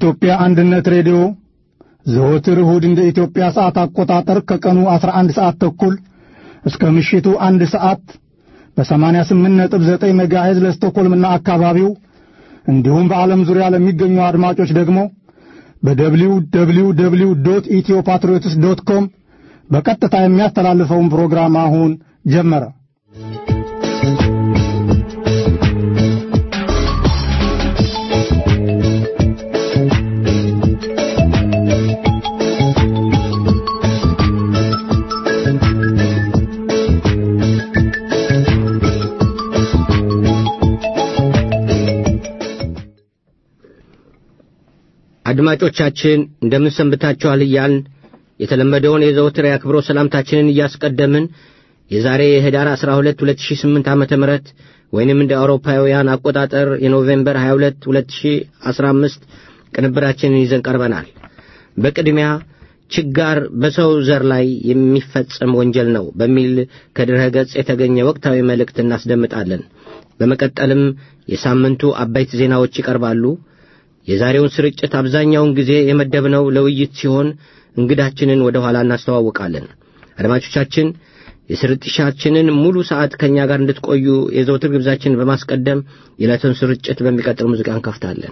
የኢትዮጵያ አንድነት ሬዲዮ ዘወትር እሁድ እንደ ኢትዮጵያ ሰዓት አቆጣጠር ከቀኑ 11 ሰዓት ተኩል እስከ ምሽቱ አንድ ሰዓት በ88.9 ሜጋሄዝ ለስቶኮልምና አካባቢው እንዲሁም በዓለም ዙሪያ ለሚገኙ አድማጮች ደግሞ በደብሊው ደብሊው ደብሊው ዶት ኢትዮ ፓትሪዮትስ ዶት ኮም በቀጥታ የሚያስተላልፈውን ፕሮግራም አሁን ጀመረ። አድማጮቻችን እንደምን ሰንብታችኋል እያልን የተለመደውን የዘወትር የአክብሮት ሰላምታችንን እያስቀደምን የዛሬ የህዳር 12 2008 ዓመተ ምህረት ወይንም እንደ አውሮፓውያን አቆጣጠር የኖቬምበር 22 2015 ቅንብራችንን ይዘን ቀርበናል። በቅድሚያ ችጋር በሰው ዘር ላይ የሚፈጸም ወንጀል ነው በሚል ከድረ ገጽ የተገኘ ወቅታዊ መልእክት እናስደምጣለን። በመቀጠልም የሳምንቱ አበይት ዜናዎች ይቀርባሉ። የዛሬውን ስርጭት አብዛኛውን ጊዜ የመደብነው ለውይይት ሲሆን እንግዳችንን ወደ ኋላ እናስተዋውቃለን። አድማጮቻችን የስርጭታችንን ሙሉ ሰዓት ከእኛ ጋር እንድትቆዩ የዘውትር ግብዛችንን በማስቀደም የዕለቱን ስርጭት በሚቀጥል ሙዚቃ እንከፍታለን።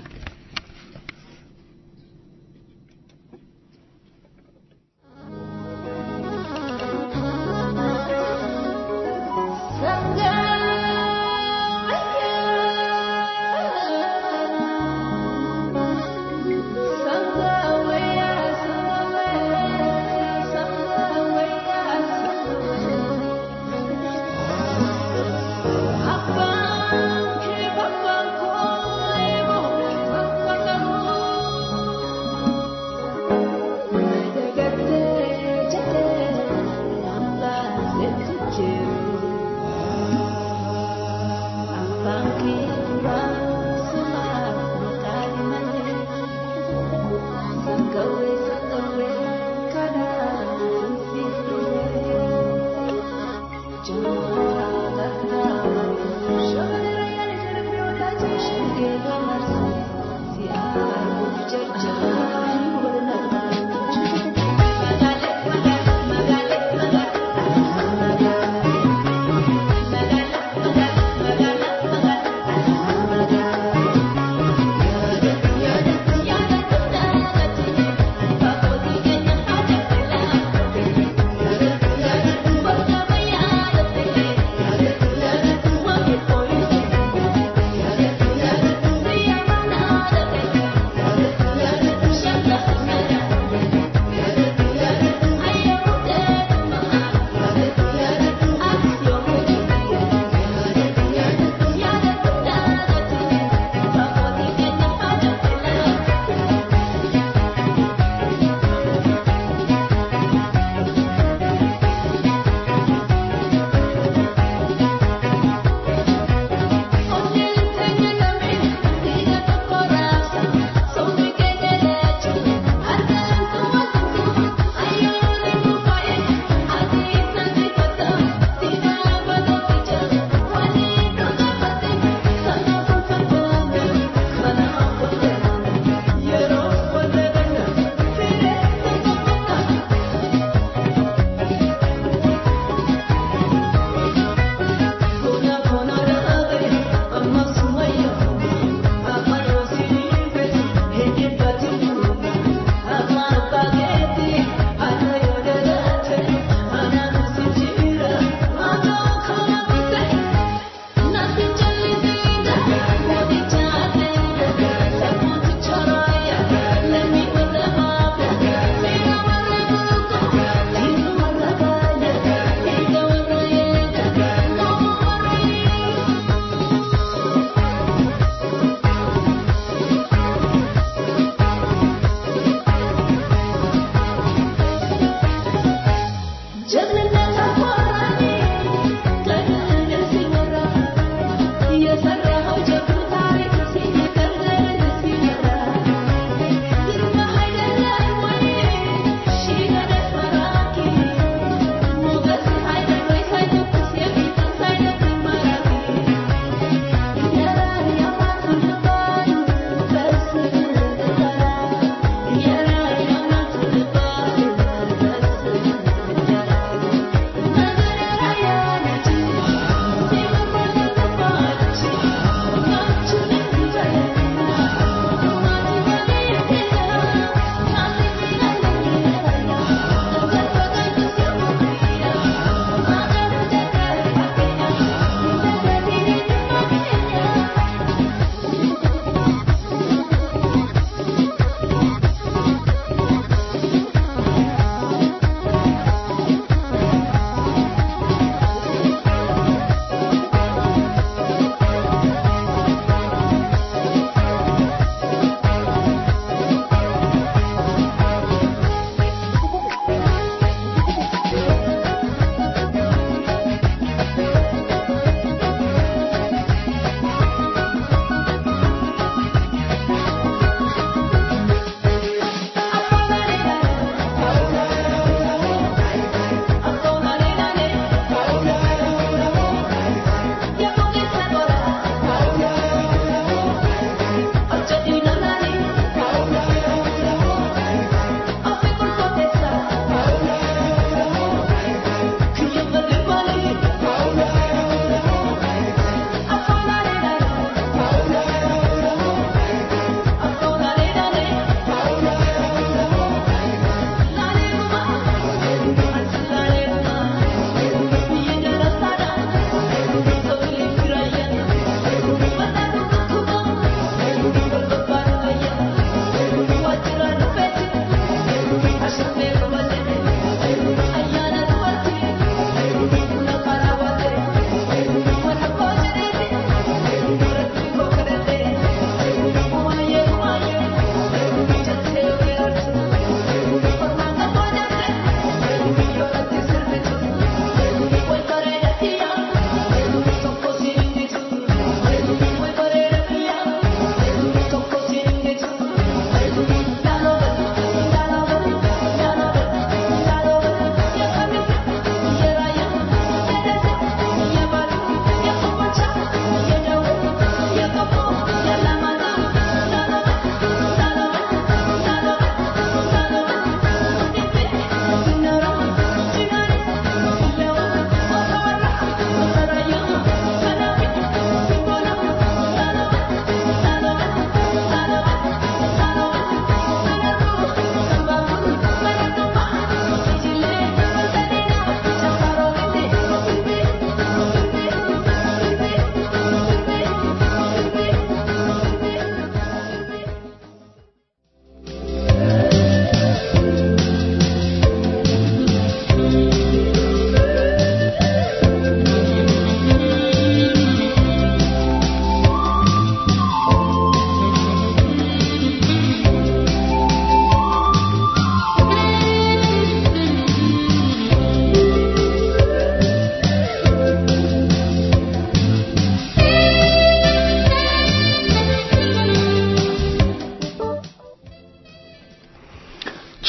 Thank you.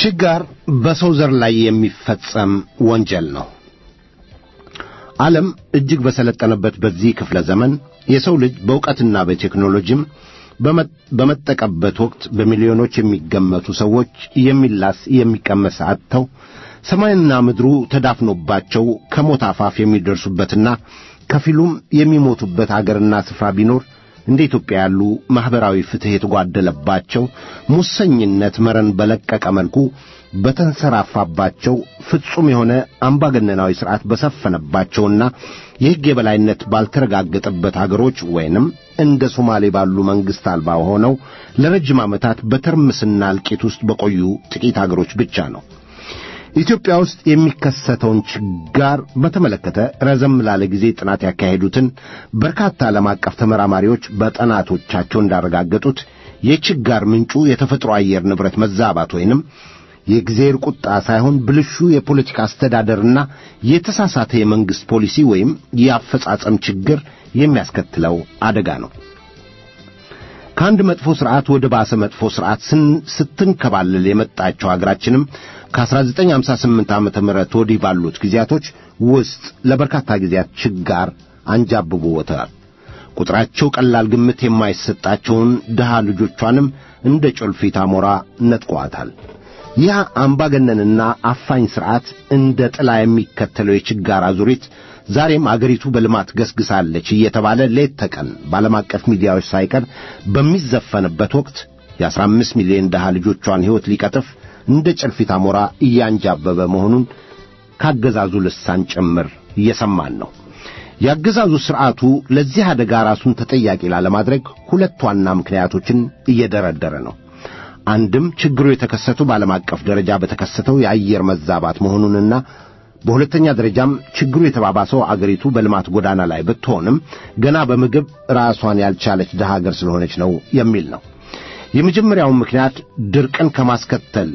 ችጋር በሰው ዘር ላይ የሚፈጸም ወንጀል ነው። ዓለም እጅግ በሰለጠነበት በዚህ ክፍለ ዘመን የሰው ልጅ በእውቀትና በቴክኖሎጂም በመጠቀበት ወቅት በሚሊዮኖች የሚገመቱ ሰዎች የሚላስ የሚቀመስ አጥተው ሰማይና ምድሩ ተዳፍኖባቸው ከሞት አፋፍ የሚደርሱበትና ከፊሉም የሚሞቱበት አገርና ስፍራ ቢኖር እንደ ኢትዮጵያ ያሉ ማኅበራዊ ፍትሕ የተጓደለባቸው ሙሰኝነት መረን በለቀቀ መልኩ በተንሰራፋባቸው ፍጹም የሆነ አምባገነናዊ ሥርዓት በሰፈነባቸውና የሕግ የበላይነት ባልተረጋገጠበት አገሮች ወይንም እንደ ሶማሌ ባሉ መንግሥት አልባ ሆነው ለረጅም ዓመታት በትርምስና እልቂት ውስጥ በቆዩ ጥቂት አገሮች ብቻ ነው። ኢትዮጵያ ውስጥ የሚከሰተውን ችጋር በተመለከተ ረዘም ላለ ጊዜ ጥናት ያካሄዱትን በርካታ ዓለም አቀፍ ተመራማሪዎች በጥናቶቻቸው እንዳረጋገጡት የችጋር ምንጩ የተፈጥሮ አየር ንብረት መዛባት ወይንም የእግዚአብሔር ቁጣ ሳይሆን ብልሹ የፖለቲካ አስተዳደርና የተሳሳተ የመንግሥት ፖሊሲ ወይም የአፈጻጸም ችግር የሚያስከትለው አደጋ ነው። ከአንድ መጥፎ ሥርዓት ወደ ባሰ መጥፎ ሥርዓት ስትንከባለል የመጣቸው አገራችንም ከ1958 ዓመተ ምህረት ወዲህ ባሉት ጊዜያቶች ውስጥ ለበርካታ ጊዜያት ችጋር አንጃብቦ ወጥተዋል። ቁጥራቸው ቀላል ግምት የማይሰጣቸውን ድሃ ልጆቿንም እንደ ጮልፊት አሞራ ነጥቋታል። ይህ አምባገነንና አፋኝ ሥርዓት እንደ ጥላ የሚከተለው የችጋር አዙሪት ዛሬም አገሪቱ በልማት ገስግሳለች እየተባለ ሌት ተቀን በዓለም አቀፍ ሚዲያዎች ሳይቀር በሚዘፈንበት ወቅት የአስራ አምስት ሚሊዮን ድሃ ልጆቿን ሕይወት ሊቀጥፍ እንደ ጨልፊት አሞራ እያንጃበበ መሆኑን ካገዛዙ ልሳን ጭምር እየሰማን ነው። የአገዛዙ ሥርዓቱ ለዚህ አደጋ ራሱን ተጠያቂ ላለማድረግ ሁለት ዋና ምክንያቶችን እየደረደረ ነው። አንድም ችግሩ የተከሰተው በዓለም አቀፍ ደረጃ በተከሰተው የአየር መዛባት መሆኑንና በሁለተኛ ደረጃም ችግሩ የተባባሰው አገሪቱ በልማት ጎዳና ላይ ብትሆንም ገና በምግብ ራሷን ያልቻለች ድሃ አገር ስለሆነች ነው የሚል ነው። የመጀመሪያውን ምክንያት ድርቅን ከማስከተል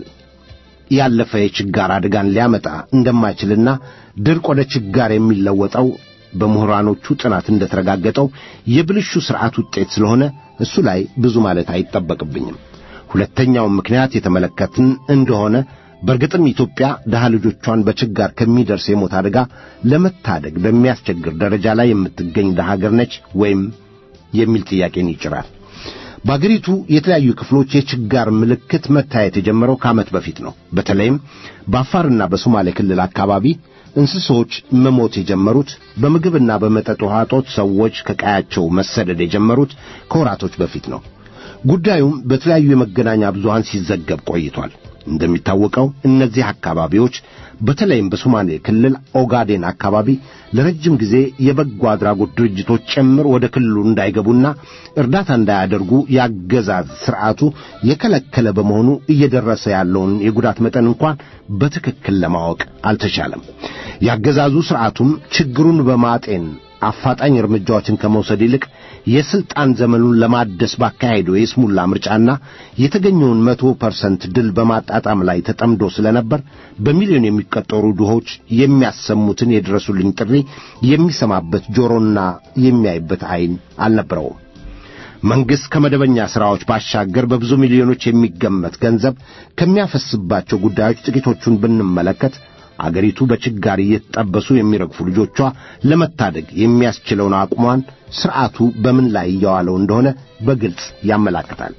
ያለፈ የችጋር አደጋን ሊያመጣ እንደማይችልና ድርቅ ወደ ችጋር የሚለወጠው በምሁራኖቹ ጥናት እንደተረጋገጠው የብልሹ ሥርዓት ውጤት ስለሆነ እሱ ላይ ብዙ ማለት አይጠበቅብኝም። ሁለተኛውን ምክንያት የተመለከትን እንደሆነ በእርግጥም ኢትዮጵያ ድሃ ልጆቿን በችጋር ከሚደርስ የሞት አደጋ ለመታደግ በሚያስቸግር ደረጃ ላይ የምትገኝ ድሃ አገር ነች ወይም የሚል ጥያቄን ይጭራል። በአገሪቱ የተለያዩ ክፍሎች የችጋር ምልክት መታየት የጀመረው ከዓመት በፊት ነው። በተለይም በአፋርና በሶማሌ ክልል አካባቢ እንስሶች መሞት የጀመሩት በምግብና በመጠጥ ውሃ እጦት ሰዎች ከቀያቸው መሰደድ የጀመሩት ከወራቶች በፊት ነው። ጉዳዩም በተለያዩ የመገናኛ ብዙሃን ሲዘገብ ቆይቷል። እንደሚታወቀው እነዚህ አካባቢዎች በተለይም በሶማሌ ክልል ኦጋዴን አካባቢ ለረጅም ጊዜ የበጎ አድራጎት ድርጅቶች ጭምር ወደ ክልሉ እንዳይገቡና እርዳታ እንዳያደርጉ ያገዛዝ ሥርዓቱ የከለከለ በመሆኑ እየደረሰ ያለውን የጉዳት መጠን እንኳን በትክክል ለማወቅ አልተቻለም። ያገዛዙ ሥርዓቱም ችግሩን በማጤን አፋጣኝ እርምጃዎችን ከመውሰድ ይልቅ የሥልጣን ዘመኑን ለማደስ ባካሄደው የስሙላ ምርጫና የተገኘውን መቶ ፐርሰንት ድል በማጣጣም ላይ ተጠምዶ ስለነበር በሚሊዮን የሚቆጠሩ ድሆች የሚያሰሙትን የድረሱልኝ ጥሪ የሚሰማበት ጆሮና የሚያይበት ዐይን አልነበረውም። መንግሥት ከመደበኛ ሥራዎች ባሻገር በብዙ ሚሊዮኖች የሚገመት ገንዘብ ከሚያፈስባቸው ጉዳዮች ጥቂቶቹን ብንመለከት አገሪቱ በችጋር እየተጠበሱ የሚረግፉ ልጆቿ ለመታደግ የሚያስችለውን አቅሟን ሥርዓቱ በምን ላይ እያዋለው እንደሆነ በግልጽ ያመላክታል።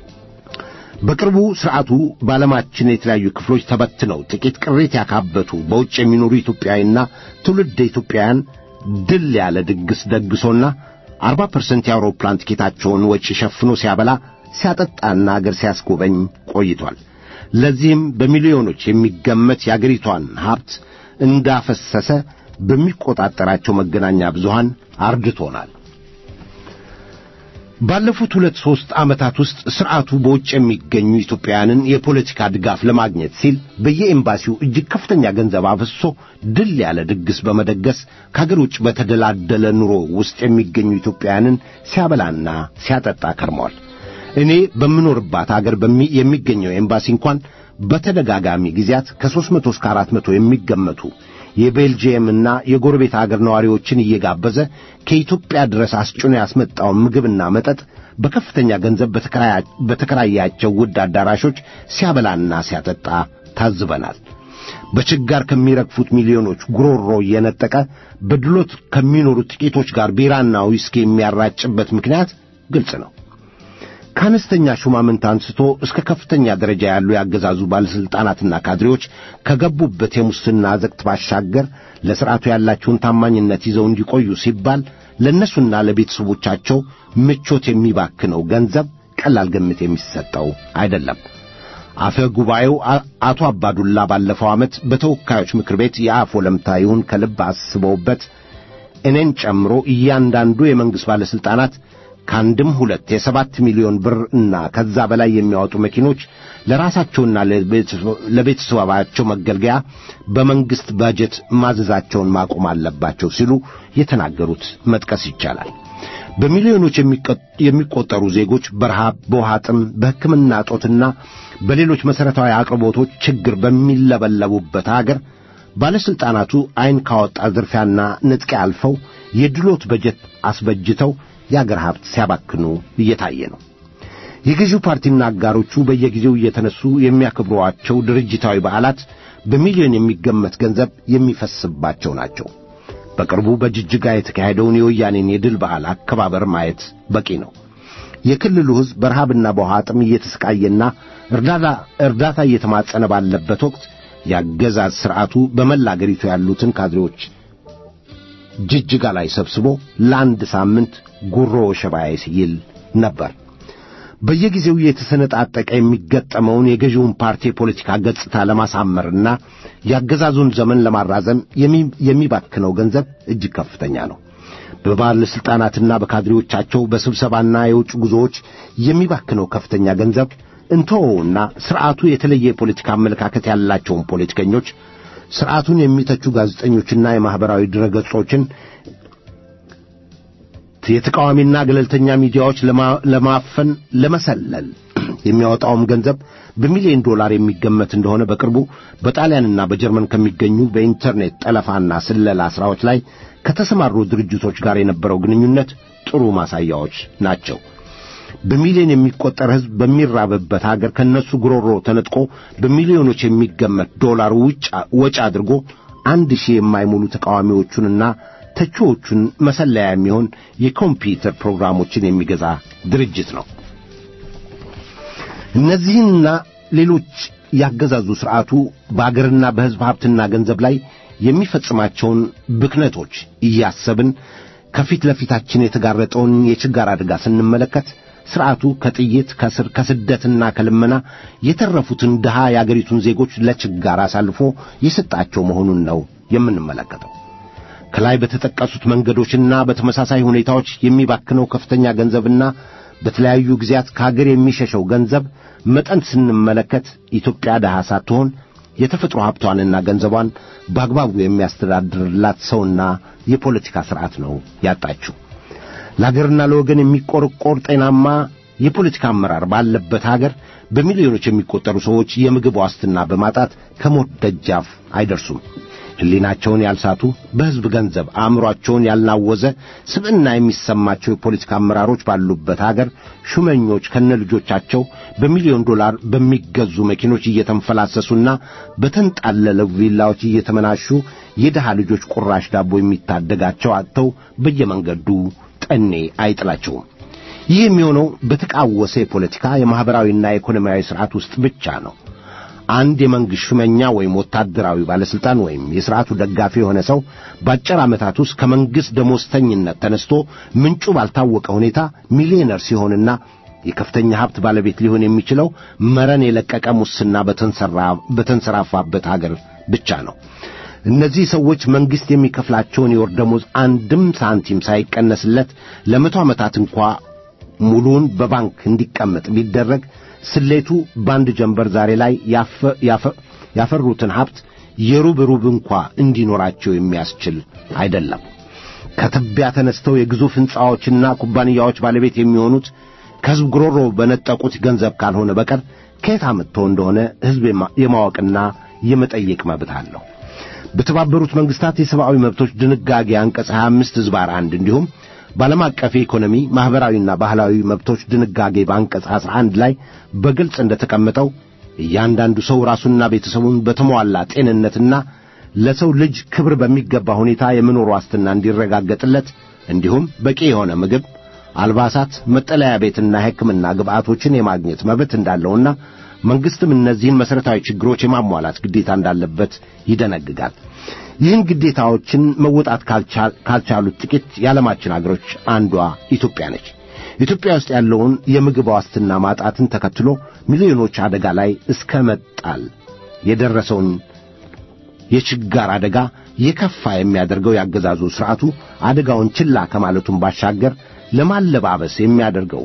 በቅርቡ ሥርዓቱ በዓለማችን የተለያዩ ክፍሎች ተበትነው ጥቂት ቅሬት ያካበቱ በውጭ የሚኖሩ ኢትዮጵያዊና ትውልደ ኢትዮጵያውያን ድል ያለ ድግስ ደግሶና አርባ ፐርሰንት የአውሮፕላን ቲኬታቸውን ወጪ ሸፍኖ ሲያበላ ሲያጠጣና አገር ሲያስጎበኝ ቆይቷል። ለዚህም በሚሊዮኖች የሚገመት የአገሪቷን ሀብት እንዳፈሰሰ በሚቆጣጠራቸው መገናኛ ብዙሃን አርድቶናል። ባለፉት ሁለት ሦስት ዓመታት ውስጥ ሥርዓቱ በውጭ የሚገኙ ኢትዮጵያውያንን የፖለቲካ ድጋፍ ለማግኘት ሲል በየኤምባሲው እጅግ ከፍተኛ ገንዘብ አፍሶ ድል ያለ ድግስ በመደገስ ከአገር ውጭ በተደላደለ ኑሮ ውስጥ የሚገኙ ኢትዮጵያውያንን ሲያበላና ሲያጠጣ ከርመዋል። እኔ በምኖርባት አገር የሚገኘው ኤምባሲ እንኳን በተደጋጋሚ ጊዜያት ከሦስት መቶ እስከ አራት መቶ የሚገመቱ የቤልጅየምና የጎረቤት አገር ነዋሪዎችን እየጋበዘ ከኢትዮጵያ ድረስ አስጭኖ ያስመጣውን ምግብና መጠጥ በከፍተኛ ገንዘብ በተከራያቸው ውድ አዳራሾች ሲያበላና ሲያጠጣ ታዝበናል። በችጋር ከሚረግፉት ሚሊዮኖች ጉሮሮ እየነጠቀ በድሎት ከሚኖሩት ጥቂቶች ጋር ቢራና ዊስኪ የሚያራጭበት ምክንያት ግልጽ ነው። ከአነስተኛ ሹማምንት አንስቶ እስከ ከፍተኛ ደረጃ ያሉ ያገዛዙ ባለሥልጣናትና ካድሬዎች ከገቡበት የሙስና አዘቅት ባሻገር ለሥርዓቱ ያላቸውን ታማኝነት ይዘው እንዲቆዩ ሲባል ለእነሱና ለቤተሰቦቻቸው ምቾት የሚባክነው ገንዘብ ቀላል ግምት የሚሰጠው አይደለም። አፈ ጉባኤው አቶ አባዱላ ባለፈው ዓመት በተወካዮች ምክር ቤት የአፍ ወለምታ ይሁን ከልብ አስበውበት እኔን ጨምሮ እያንዳንዱ የመንግሥት ባለሥልጣናት ከአንድም ሁለት የሰባት ሚሊዮን ብር እና ከዛ በላይ የሚያወጡ መኪኖች ለራሳቸውና ለቤተሰባቸው መገልገያ በመንግሥት ባጀት ማዘዛቸውን ማቆም አለባቸው ሲሉ የተናገሩት መጥቀስ ይቻላል። በሚሊዮኖች የሚቆጠሩ ዜጎች በረሃብ፣ በውሃ ጥም፣ በሕክምና እጦትና በሌሎች መሠረታዊ አቅርቦቶች ችግር በሚለበለቡበት አገር ባለሥልጣናቱ ዐይን ካወጣ ዝርፊያና ንጥቂያ አልፈው የድሎት በጀት አስበጅተው የአገር ሀብት ሲያባክኑ እየታየ ነው። የገዢው ፓርቲና አጋሮቹ በየጊዜው እየተነሱ የሚያከብሯቸው ድርጅታዊ በዓላት በሚሊዮን የሚገመት ገንዘብ የሚፈስባቸው ናቸው። በቅርቡ በጅጅጋ የተካሄደውን የወያኔን የድል በዓል አከባበር ማየት በቂ ነው። የክልሉ ሕዝብ በረሃብና በውሃ ጥም እየተሰቃየና እርዳታ እየተማጸነ ባለበት ወቅት የአገዛዝ ሥርዓቱ በመላ አገሪቱ ያሉትን ካድሬዎች ጅጅጋ ላይ ሰብስቦ ለአንድ ሳምንት ጉሮ ሸባዬ ሲል ነበር። በየጊዜው እየተሰነጣጠቀ የሚገጠመውን የገዢውን ፓርቲ የፖለቲካ ገጽታ ለማሳመርና የአገዛዙን ዘመን ለማራዘም የሚባክነው ገንዘብ እጅግ ከፍተኛ ነው። በባለሥልጣናትና በካድሬዎቻቸው በስብሰባና የውጭ ጉዞዎች የሚባክነው ከፍተኛ ገንዘብ እንተወውና ሥርዓቱ የተለየ የፖለቲካ አመለካከት ያላቸውን ፖለቲከኞች ሥርዓቱን የሚተቹ ጋዜጠኞችና የማኅበራዊ ድረገጾችን የተቃዋሚና ገለልተኛ ሚዲያዎች ለማፈን ለመሰለል የሚያወጣውም ገንዘብ በሚሊዮን ዶላር የሚገመት እንደሆነ በቅርቡ በጣሊያንና በጀርመን ከሚገኙ በኢንተርኔት ጠለፋና ስለላ ሥራዎች ላይ ከተሰማሩ ድርጅቶች ጋር የነበረው ግንኙነት ጥሩ ማሳያዎች ናቸው። በሚሊዮን የሚቆጠር ሕዝብ በሚራብበት አገር ከነሱ ጉሮሮ ተነጥቆ በሚሊዮኖች የሚገመት ዶላር ወጪ አድርጎ አንድ ሺህ የማይሞሉ ተቃዋሚዎቹንና ተቺዎቹን መሰለያ የሚሆን የኮምፒውተር ፕሮግራሞችን የሚገዛ ድርጅት ነው። እነዚህንና ሌሎች ያገዛዙ ሥርዓቱ በአገርና በሕዝብ ሀብትና ገንዘብ ላይ የሚፈጽማቸውን ብክነቶች እያሰብን ከፊት ለፊታችን የተጋረጠውን የችጋር አደጋ ስንመለከት ሥርዓቱ ከጥይት ከስር ከስደትና ከልመና የተረፉትን ድሃ የአገሪቱን ዜጎች ለችጋር አሳልፎ የሰጣቸው መሆኑን ነው የምንመለከተው። ከላይ በተጠቀሱት መንገዶችና በተመሳሳይ ሁኔታዎች የሚባክነው ከፍተኛ ገንዘብና በተለያዩ ጊዜያት ከአገር የሚሸሸው ገንዘብ መጠን ስንመለከት ኢትዮጵያ ድሃ ሳትሆን የተፈጥሮ ሀብቷንና ገንዘቧን በአግባቡ የሚያስተዳድርላት ሰውና የፖለቲካ ሥርዓት ነው ያጣችው። ለአገርና ለወገን የሚቆረቆር ጤናማ የፖለቲካ አመራር ባለበት አገር በሚሊዮኖች የሚቆጠሩ ሰዎች የምግብ ዋስትና በማጣት ከሞት ደጃፍ አይደርሱም። ሕሊናቸውን ያልሳቱ በሕዝብ ገንዘብ አእምሮአቸውን ያልናወዘ ስብዕና የሚሰማቸው የፖለቲካ አመራሮች ባሉበት አገር ሹመኞች ከነልጆቻቸው በሚሊዮን ዶላር በሚገዙ መኪኖች እየተንፈላሰሱና በተንጣለለው ቪላዎች እየተመናሹ የድሃ ልጆች ቁራሽ ዳቦ የሚታደጋቸው አጥተው በየመንገዱ ጠኔ አይጥላቸውም። ይህ የሚሆነው በተቃወሰ የፖለቲካ የማኅበራዊና የኢኮኖሚያዊ ሥርዓት ውስጥ ብቻ ነው። አንድ የመንግሥት ሹመኛ ወይም ወታደራዊ ባለሥልጣን ወይም የሥርዓቱ ደጋፊ የሆነ ሰው በአጭር ዓመታት ውስጥ ከመንግሥት ደሞዝተኝነት ተነስቶ ምንጩ ባልታወቀ ሁኔታ ሚሊዮነር ሲሆንና የከፍተኛ ሀብት ባለቤት ሊሆን የሚችለው መረን የለቀቀ ሙስና በተንሰራፋበት አገር ብቻ ነው። እነዚህ ሰዎች መንግሥት የሚከፍላቸውን የወር ደሞዝ አንድም ሳንቲም ሳይቀነስለት ለመቶ ዓመታት እንኳ ሙሉውን በባንክ እንዲቀመጥ ቢደረግ ስሌቱ በአንድ ጀንበር ዛሬ ላይ ያፈሩትን ሀብት የሩብ ሩብ እንኳ እንዲኖራቸው የሚያስችል አይደለም። ከትቢያ ተነስተው የግዙፍ ሕንፃዎችና ኩባንያዎች ባለቤት የሚሆኑት ከሕዝብ ጉሮሮ በነጠቁት ገንዘብ ካልሆነ በቀር ከየት አምጥተው እንደሆነ ሕዝብ የማወቅና የመጠየቅ መብት አለው። በተባበሩት መንግሥታት የሰብአዊ መብቶች ድንጋጌ አንቀጽ 25 ሕዝባር አንድ እንዲሁም በዓለም አቀፍ የኢኮኖሚ ማኅበራዊና ባህላዊ መብቶች ድንጋጌ በአንቀጽ 11 ላይ በግልጽ እንደተቀመጠው እያንዳንዱ ሰው ራሱና ቤተሰቡን በተሟላ ጤንነትና ለሰው ልጅ ክብር በሚገባ ሁኔታ የመኖር ዋስትና እንዲረጋገጥለት እንዲሁም በቂ የሆነ ምግብ፣ አልባሳት፣ መጠለያ ቤትና የሕክምና ግብዓቶችን የማግኘት መብት እንዳለውና መንግሥትም እነዚህን መሠረታዊ ችግሮች የማሟላት ግዴታ እንዳለበት ይደነግጋል። ይህን ግዴታዎችን መወጣት ካልቻሉት ጥቂት የዓለማችን አገሮች አንዷ ኢትዮጵያ ነች። ኢትዮጵያ ውስጥ ያለውን የምግብ ዋስትና ማጣትን ተከትሎ ሚሊዮኖች አደጋ ላይ እስከ መጣል የደረሰውን የችጋር አደጋ የከፋ የሚያደርገው ያገዛዙ ሥርዓቱ አደጋውን ችላ ከማለቱን ባሻገር ለማለባበስ የሚያደርገው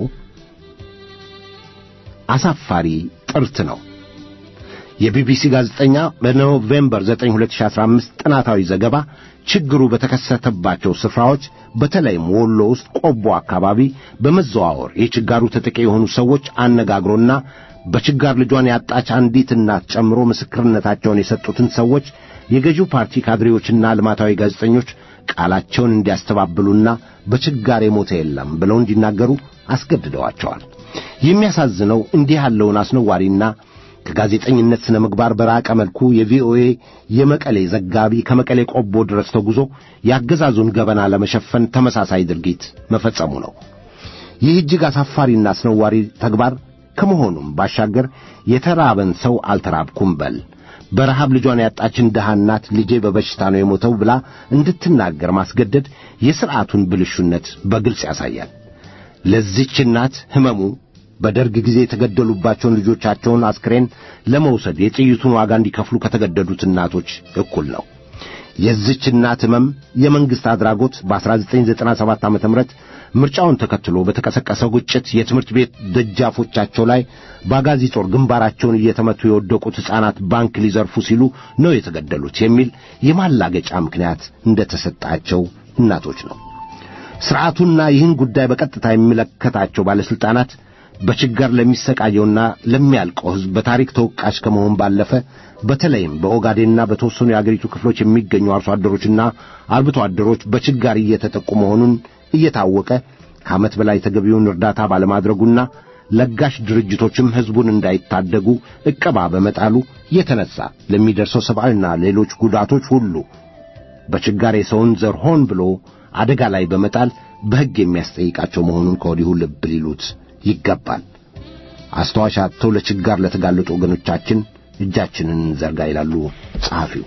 አሳፋሪ ጥርት ነው። የቢቢሲ ጋዜጠኛ በኖቬምበር 9 2015 ጥናታዊ ዘገባ ችግሩ በተከሰተባቸው ስፍራዎች በተለይም ወሎ ውስጥ ቆቦ አካባቢ በመዘዋወር የችጋሩ ተጠቂ የሆኑ ሰዎች አነጋግሮና በችጋር ልጇን ያጣች አንዲት እናት ጨምሮ ምስክርነታቸውን የሰጡትን ሰዎች የገዢው ፓርቲ ካድሬዎችና ልማታዊ ጋዜጠኞች ቃላቸውን እንዲያስተባብሉና በችጋር የሞተ የለም ብለው እንዲናገሩ አስገድደዋቸዋል። የሚያሳዝነው እንዲህ ያለውን አስነዋሪና ከጋዜጠኝነት ስነ ምግባር በራቀ መልኩ የቪኦኤ የመቀሌ ዘጋቢ ከመቀሌ ቆቦ ድረስ ተጉዞ የአገዛዙን ገበና ለመሸፈን ተመሳሳይ ድርጊት መፈጸሙ ነው። ይህ እጅግ አሳፋሪና አስነዋሪ ተግባር ከመሆኑም ባሻገር የተራበን ሰው አልተራብኩም በል በረሃብ ልጇን ያጣችን ድሃ እናት ልጄ በበሽታ ነው የሞተው ብላ እንድትናገር ማስገደድ የሥርዓቱን ብልሹነት በግልጽ ያሳያል። ለዚች እናት ሕመሙ በደርግ ጊዜ የተገደሉባቸውን ልጆቻቸውን አስክሬን ለመውሰድ የጥይቱን ዋጋ እንዲከፍሉ ከተገደዱት እናቶች እኩል ነው። የዚች እናት ሕመም የመንግሥት አድራጎት በ1997 ዓ ም ምርጫውን ተከትሎ በተቀሰቀሰው ግጭት የትምህርት ቤት ደጃፎቻቸው ላይ በአጋዚ ጦር ግንባራቸውን እየተመቱ የወደቁት ሕፃናት ባንክ ሊዘርፉ ሲሉ ነው የተገደሉት የሚል የማላገጫ ምክንያት እንደተሰጣቸው እናቶች ነው። ሥርዓቱና ይህን ጉዳይ በቀጥታ የሚመለከታቸው ባለሥልጣናት በችጋር ለሚሰቃየውና ለሚያልቀው ሕዝብ በታሪክ ተወቃሽ ከመሆን ባለፈ በተለይም በኦጋዴንና በተወሰኑ የአገሪቱ ክፍሎች የሚገኙ አርሶ አደሮችና አርብቶ አደሮች በችጋር እየተጠቁ መሆኑን እየታወቀ ከዓመት በላይ ተገቢውን እርዳታ ባለማድረጉና ለጋሽ ድርጅቶችም ሕዝቡን እንዳይታደጉ ዕቀባ በመጣሉ የተነሳ ለሚደርሰው ሰብአዊና ሌሎች ጉዳቶች ሁሉ በችጋር የሰውን ዘር ሆን ብሎ አደጋ ላይ በመጣል በሕግ የሚያስጠይቃቸው መሆኑን ከወዲሁ ልብ ሊሉት ይገባል። አስተዋሽ አጥተው ለችጋር ለተጋለጡ ወገኖቻችን እጃችንን እንዘርጋ ይላሉ ጸሐፊው።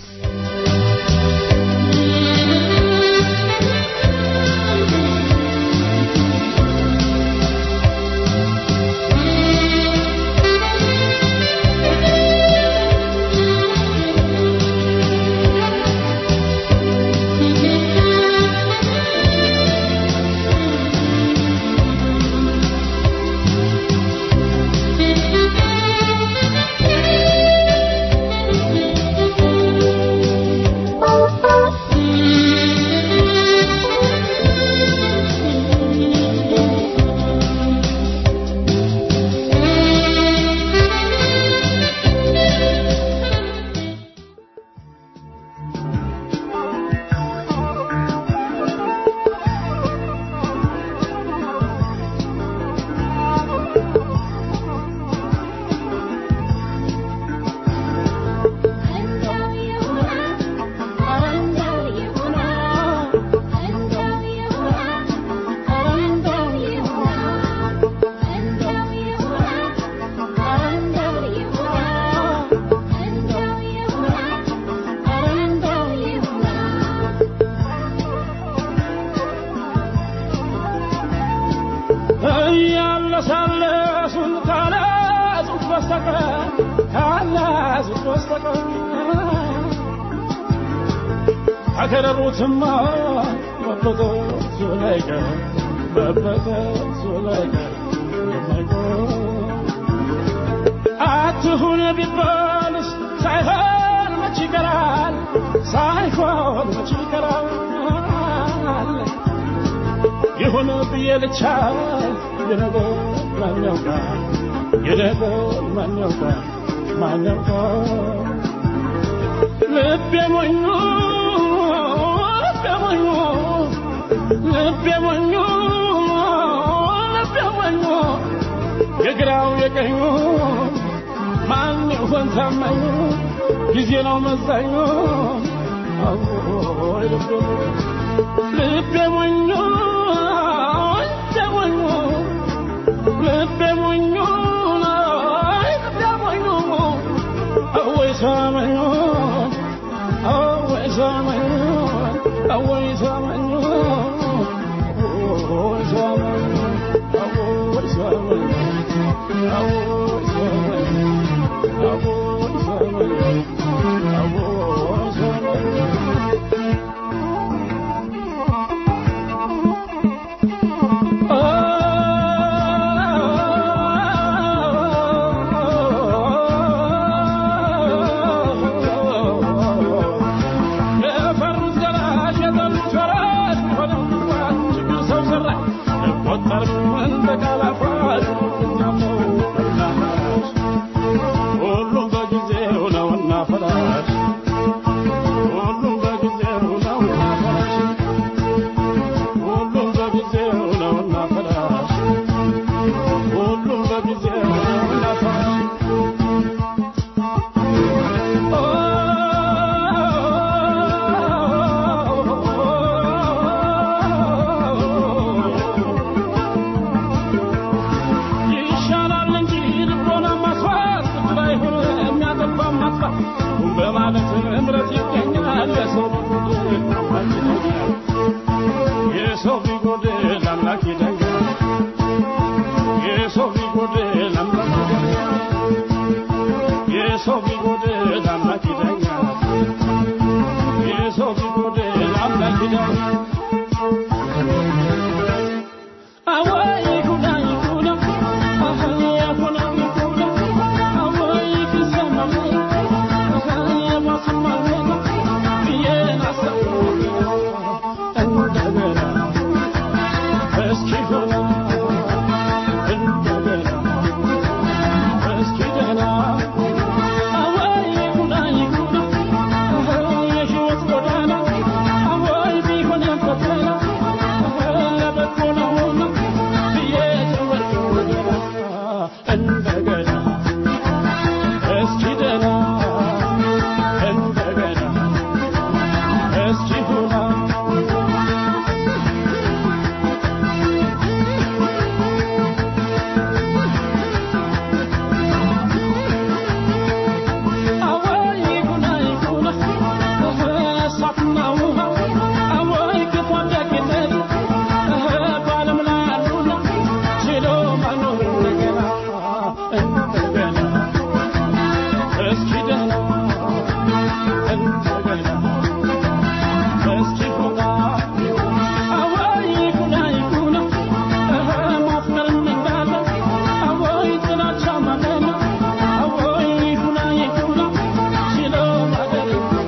እያለሳለሱን ካላዙት በስተቀር ካላዙት በስተቀር ከከረሩትማ መበጠሱ ላይቀር መበጠሱ ላይቀር አትሁን ቢባልስ ሳይሆን መች ይቀራል ሳይሆን መች ይቀራል ይሁን ብዬ ልቻ የነገር ማን ያውቃል የነገር ማን ያውቃል ማን ያውቃል ልቤ ሞኙ ልቤ ሞኙ ልቤ ሞኙ ልቤ ሞኙ የግራው የቀኙ ማን ይሆን ታማኙ ጊዜ ነው መዛኙ አዎይ ልቤ ልቤ ሞኞ ልቤ ሞኞ ልቤ ሞኞ አይ ልቤ ሞኞ አወይ ሰማኞ አወይ ሰማኞ አወይ ሰማኞ አወይ ሰማኞ አወይ ሰማኞ አወይ ሰማኞ አወይ ሰማኞ አወይ ሰማኞ የፈሩት ገላጭ የጠሉት ፈራጅ ሆነው ችግር ሰው ሰራሽ አይቆጠርም እንደ ቃላፋሽ እኛለው እናፈራሽ ሁሉም በጊዜው ነውና ፈራሽ ሁሉም በጊዜው ነውና ፈራሽ ሁሉም በጊዜው ነውና ፈራሽ ሁሉም በጊዜው ነውና ፈራሽ ይሻላል እንጂ ልቦና ማስፋት ብድር አይሆን የሚያጠፋ ማጥፋት በማለት እምረት ይገኛል የሰው ቢጎድል አምላክ ይደኛል የሰው ቢጎድል አምላክ ይደኛል የሰው ቢጎድል አምላክ ይደኛል የሰው ቢጎድል አምላክ ይደኛል የሰው ቢጎድል አምላክ ይደኛል አወይ ይኩና ይኩና አሃ ያኩና ይኩና አወይ ይክሰማ አሃ የማስማ ብዬን አሰብኩ እንደገና እስኪ ሆና እንደገና እስኪ ደህና አወይ ይኩና ይኩና አሃ የሕይወት ጎዳና አወይ ቢሆን ፈተና አሃ ለበጎ ነውና ብዬ ተወልኩ እንደገና እስኪ ደህና እንደገና እስኪ ሁና አወይ ይኩና ይኩና እሳትና ውሃ አወይ ክፉ ደግነት በዓለም ላይ አሉና ችሎ መኖር እንደገና እንደገና እስኪ ደህና እንደገና እስኪ ሁና አወይ ይኩና ይኩና ማፍቀር እንዳለ አወይ ጥላቻ ማመን አወይ ይኩና ይኩና ችሎ ማደር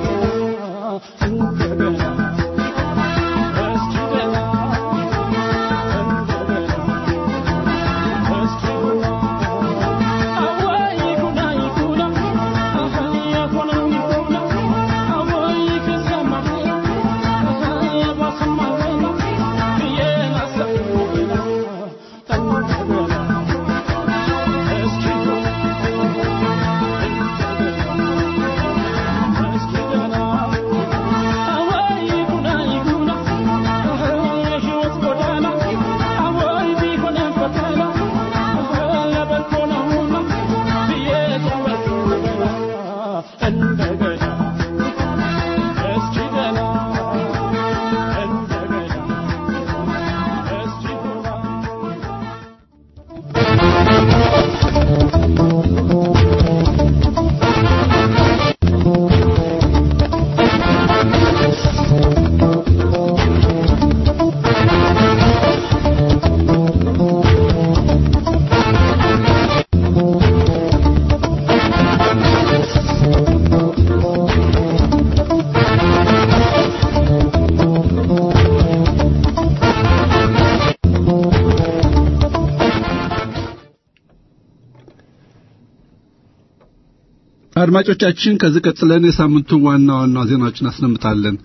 እንደገና እስኪ ደህና እንደገና እስኪ ሁና አወይ ይኩና ይኩና አሃ የሆነ ይኩና አወይ ከሰማ አሃ የባሰማ ብዬ አሰብኩ እንደገና እስኪ ሁና እስኪ ደህና አወይ ይኩና ይኩና የሕይወት ጎዳና አወይ ቢሆን ፈተና ለበጎ ነውና ብዬ ተወልኩ እንደገና እስኪ ደህና እንደገና እስኪ ሁና አድማጮቻችን ከዚህ ቀጥለን የሳምንቱን ዋና ዋና ዜናዎችን አስነምጣለን።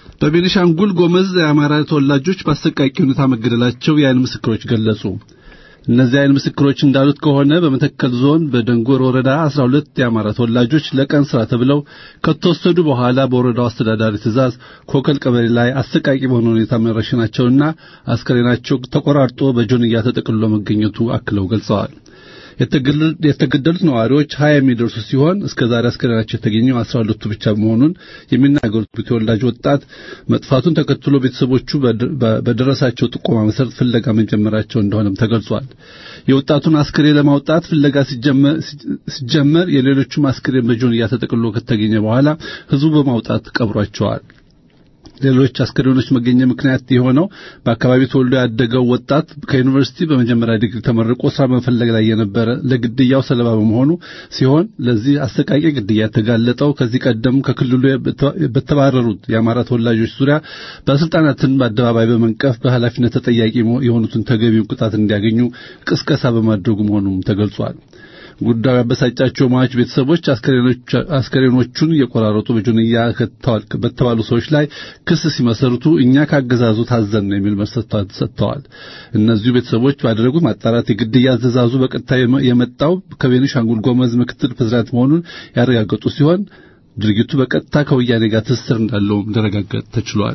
በቤኒሻንጉል ጎመዝ የአማራ ተወላጆች በአሰቃቂ ሁኔታ መገደላቸው የዓይን ምስክሮች ገለጹ። እነዚህ አይን ምስክሮች እንዳሉት ከሆነ በመተከል ዞን በደንጎር ወረዳ 12 የአማራ ተወላጆች ለቀን ስራ ተብለው ከተወሰዱ በኋላ በወረዳው አስተዳዳሪ ትእዛዝ ኮከል ቀበሌ ላይ አሰቃቂ በሆነ ሁኔታ መረሸናቸውና አስከሬናቸው ተቆራርጦ በጆንያ ተጠቅልሎ መገኘቱ አክለው ገልጸዋል። የተገደሉት ነዋሪዎች ሀያ የሚደርሱ ሲሆን እስከ ዛሬ አስከሬናቸው የተገኘው አስራ ሁለቱ ብቻ መሆኑን የሚናገሩት ተወላጅ ወጣት መጥፋቱን ተከትሎ ቤተሰቦቹ በደረሳቸው ጥቆማ መሰረት ፍለጋ መጀመራቸው እንደሆነም ተገልጿል። የወጣቱን አስክሬን ለማውጣት ፍለጋ ሲጀመር የሌሎቹም አስክሬን በጆንያ ተጠቅልሎ ከተገኘ በኋላ ህዝቡ በማውጣት ቀብሯቸዋል። ሌሎች አስከሬኖች መገኘ ምክንያት የሆነው በአካባቢው ተወልዶ ያደገው ወጣት ከዩኒቨርሲቲ በመጀመሪያ ዲግሪ ተመርቆ ስራ መፈለግ ላይ የነበረ ለግድያው ሰለባ በመሆኑ ሲሆን ለዚህ አሰቃቂ ግድያ የተጋለጠው ከዚህ ቀደም ከክልሉ በተባረሩት የአማራ ተወላጆች ዙሪያ ባለስልጣናትን በአደባባይ በመንቀፍ በኃላፊነት ተጠያቂ የሆኑትን ተገቢውን ቅጣት እንዲያገኙ ቅስቀሳ በማድረጉ መሆኑም ተገልጿል። ጉዳዩ ያበሳጫቸው ሟች ቤተሰቦች አስከሬኖቹን እየቆራረጡ በጆንያ በተባሉ ሰዎች ላይ ክስ ሲመሰርቱ እኛ ካገዛዙ ታዘን ነው የሚል መልስ ሰጥተዋል። እነዚሁ ቤተሰቦች ባደረጉት ማጣራት የግድያ ትዕዛዙ በቀጥታ የመጣው ከቤኒሻንጉል ጎመዝ ምክትል ፕሬዝዳንት መሆኑን ያረጋገጡ ሲሆን ድርጊቱ በቀጥታ ከወያኔ ጋር ትስስር እንዳለውም ሊረጋገጥ ተችሏል።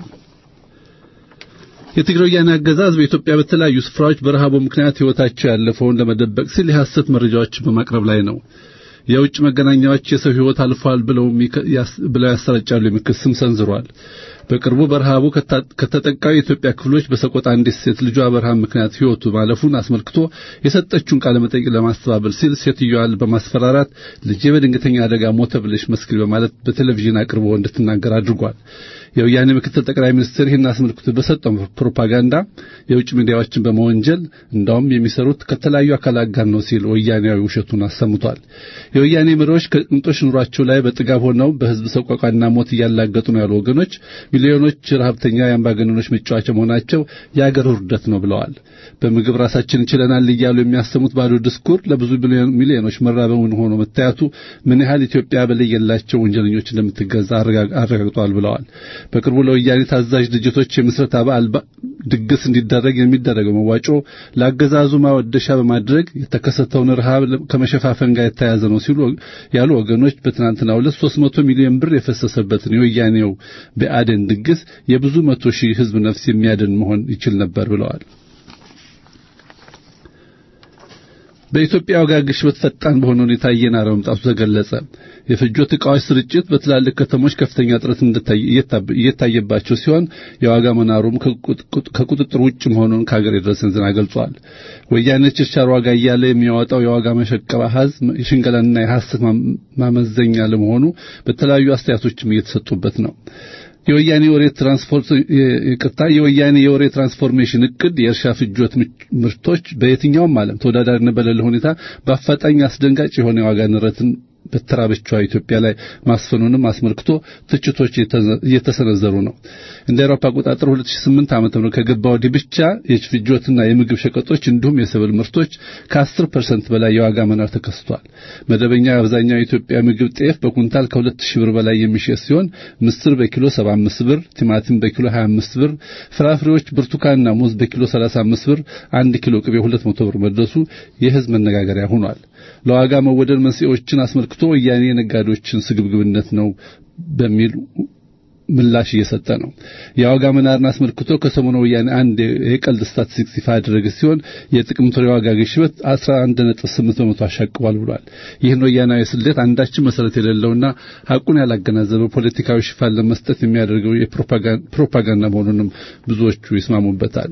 የትግራይ ወያኔ አገዛዝ በኢትዮጵያ በተለያዩ ስፍራዎች በረሃቡ ምክንያት ሕይወታቸው ያለፈውን ለመደበቅ ሲል የሐሰት መረጃዎችን በማቅረብ ላይ ነው። የውጭ መገናኛዎች የሰው ሕይወት አልፏል ብለው ብለው ያሰራጫሉ የሚል ክስም ሰንዝሯል። በቅርቡ በረሃቡ ከተጠቃው የኢትዮጵያ ክፍሎች በሰቆጣ አንዲት ሴት ልጇ በረሃብ ምክንያት ሕይወቱ ማለፉን አስመልክቶ የሰጠችውን ቃለ መጠይቅ ለማስተባበል ሲል ሴትዮዋን በማስፈራራት ልጄ በድንገተኛ አደጋ ሞተ ብለሽ መስክሪ በማለት በቴሌቪዥን አቅርቦ እንድትናገር አድርጓል። የወያኔ ምክትል ጠቅላይ ሚኒስትር ይህን አስመልክቶ በሰጠው ፕሮፓጋንዳ የውጭ ሚዲያዎችን በመወንጀል እንዳውም የሚሰሩት ከተለያዩ አካላት ጋር ነው ሲል ወያኔያዊ ውሸቱን አሰምቷል። የወያኔ መሪዎች ከቅንጦሽ ኑሯቸው ላይ በጥጋብ ሆነው በሕዝብ ሰቆቃና ሞት እያላገጡ ነው ያሉ ወገኖች ሚሊዮኖች ረሀብተኛ የአምባገነኖች መጫወቻ መሆናቸው የአገር ውርደት ነው ብለዋል። በምግብ ራሳችን ችለናል እያሉ የሚያሰሙት ባዶ ድስኩር ለብዙ ሚሊዮኖች መራበውን ሆኖ መታየቱ ምን ያህል ኢትዮጵያ በለየላቸው ወንጀለኞች እንደምትገዛ አረጋግጧል ብለዋል። በቅርቡ ለወያኔ ታዛዥ ድርጅቶች የምስረታ በዓል ድግስ እንዲደረግ የሚደረገው መዋጮ ለአገዛዙ ማወደሻ በማድረግ የተከሰተውን ረሃብ ከመሸፋፈን ጋር የተያያዘ ነው ሲሉ ያሉ ወገኖች በትናንትናው ዕለት 300 ሚሊዮን ብር የፈሰሰበትን የወያኔው ብአዴን ድግስ የብዙ መቶ ሺህ ሕዝብ ነፍስ የሚያድን መሆን ይችል ነበር ብለዋል። በኢትዮጵያ ዋጋ ግሽበት ፈጣን በሆነ ሁኔታ እየናረ መምጣቱ ተገለጸ። የፍጆት ዕቃዎች ስርጭት በትላልቅ ከተሞች ከፍተኛ እጥረት እየታየባቸው ሲሆን የዋጋ መናሩም ከቁጥጥር ውጭ መሆኑን ከሀገር የደረሰን ዜና ገልጿል። ወያኔ ችርቻር ዋጋ እያለ የሚያወጣው የዋጋ መሸቀብ አሃዝ የሽንገላና የሐሰት ማመዘኛ ለመሆኑ በተለያዩ አስተያየቶችም እየተሰጡበት ነው። የወያኔ የወሬ ትራንስፖርት ይቅርታ የወያኔ የወሬ ትራንስፎርሜሽን እቅድ የእርሻ ፍጆት ምርቶች በየትኛውም ዓለም ተወዳዳሪነት በሌለ ሁኔታ በአፋጣኝ አስደንጋጭ የሆነ የዋጋ ንረትን በተራበችዋ ኢትዮጵያ ላይ ማስፈኑንም አስመልክቶ ትችቶች እየተሰነዘሩ ነው። እንደ አውሮፓ አቆጣጠር 2008 ዓ.ም ከገባ ወዲህ ብቻ የፍጆትና የምግብ ሸቀጦች እንዲሁም የሰብል ምርቶች ከ10% በላይ የዋጋ መናር ተከስቷል። መደበኛ አብዛኛው የኢትዮጵያ ምግብ ጤፍ በኩንታል ከ2000 ብር በላይ የሚሸጥ ሲሆን ምስር በኪሎ 75 ብር፣ ቲማቲም በኪሎ 25 ብር፣ ፍራፍሬዎች ብርቱካንና ሙዝ በኪሎ 35 ብር፣ አንድ ኪሎ ቅቤ 200 ብር መድረሱ የሕዝብ መነጋገሪያ ሆኗል። ለዋጋ መወደድ መንስኤዎችን አስመልክቶ ወያኔ የነጋዴዎችን ስግብግብነት ነው በሚል ምላሽ እየሰጠ ነው። የዋጋ መናርን አስመልክቶ ከሰሞኑ ወያኔ አንድ የቀልድ ስታቲስቲክስ ይፋ ያደረገ ሲሆን የጥቅምት ወር የዋጋ ግሽበት 11.8 በመቶ አሻቅቧል ብሏል። ይህን ወያናዊ ስሌት አንዳችን መሰረት የሌለውና ሐቁን ያላገናዘበው ፖለቲካዊ ሽፋን ለመስጠት የሚያደርገው የፕሮፓጋንዳ መሆኑንም ብዙዎቹ ይስማሙበታል።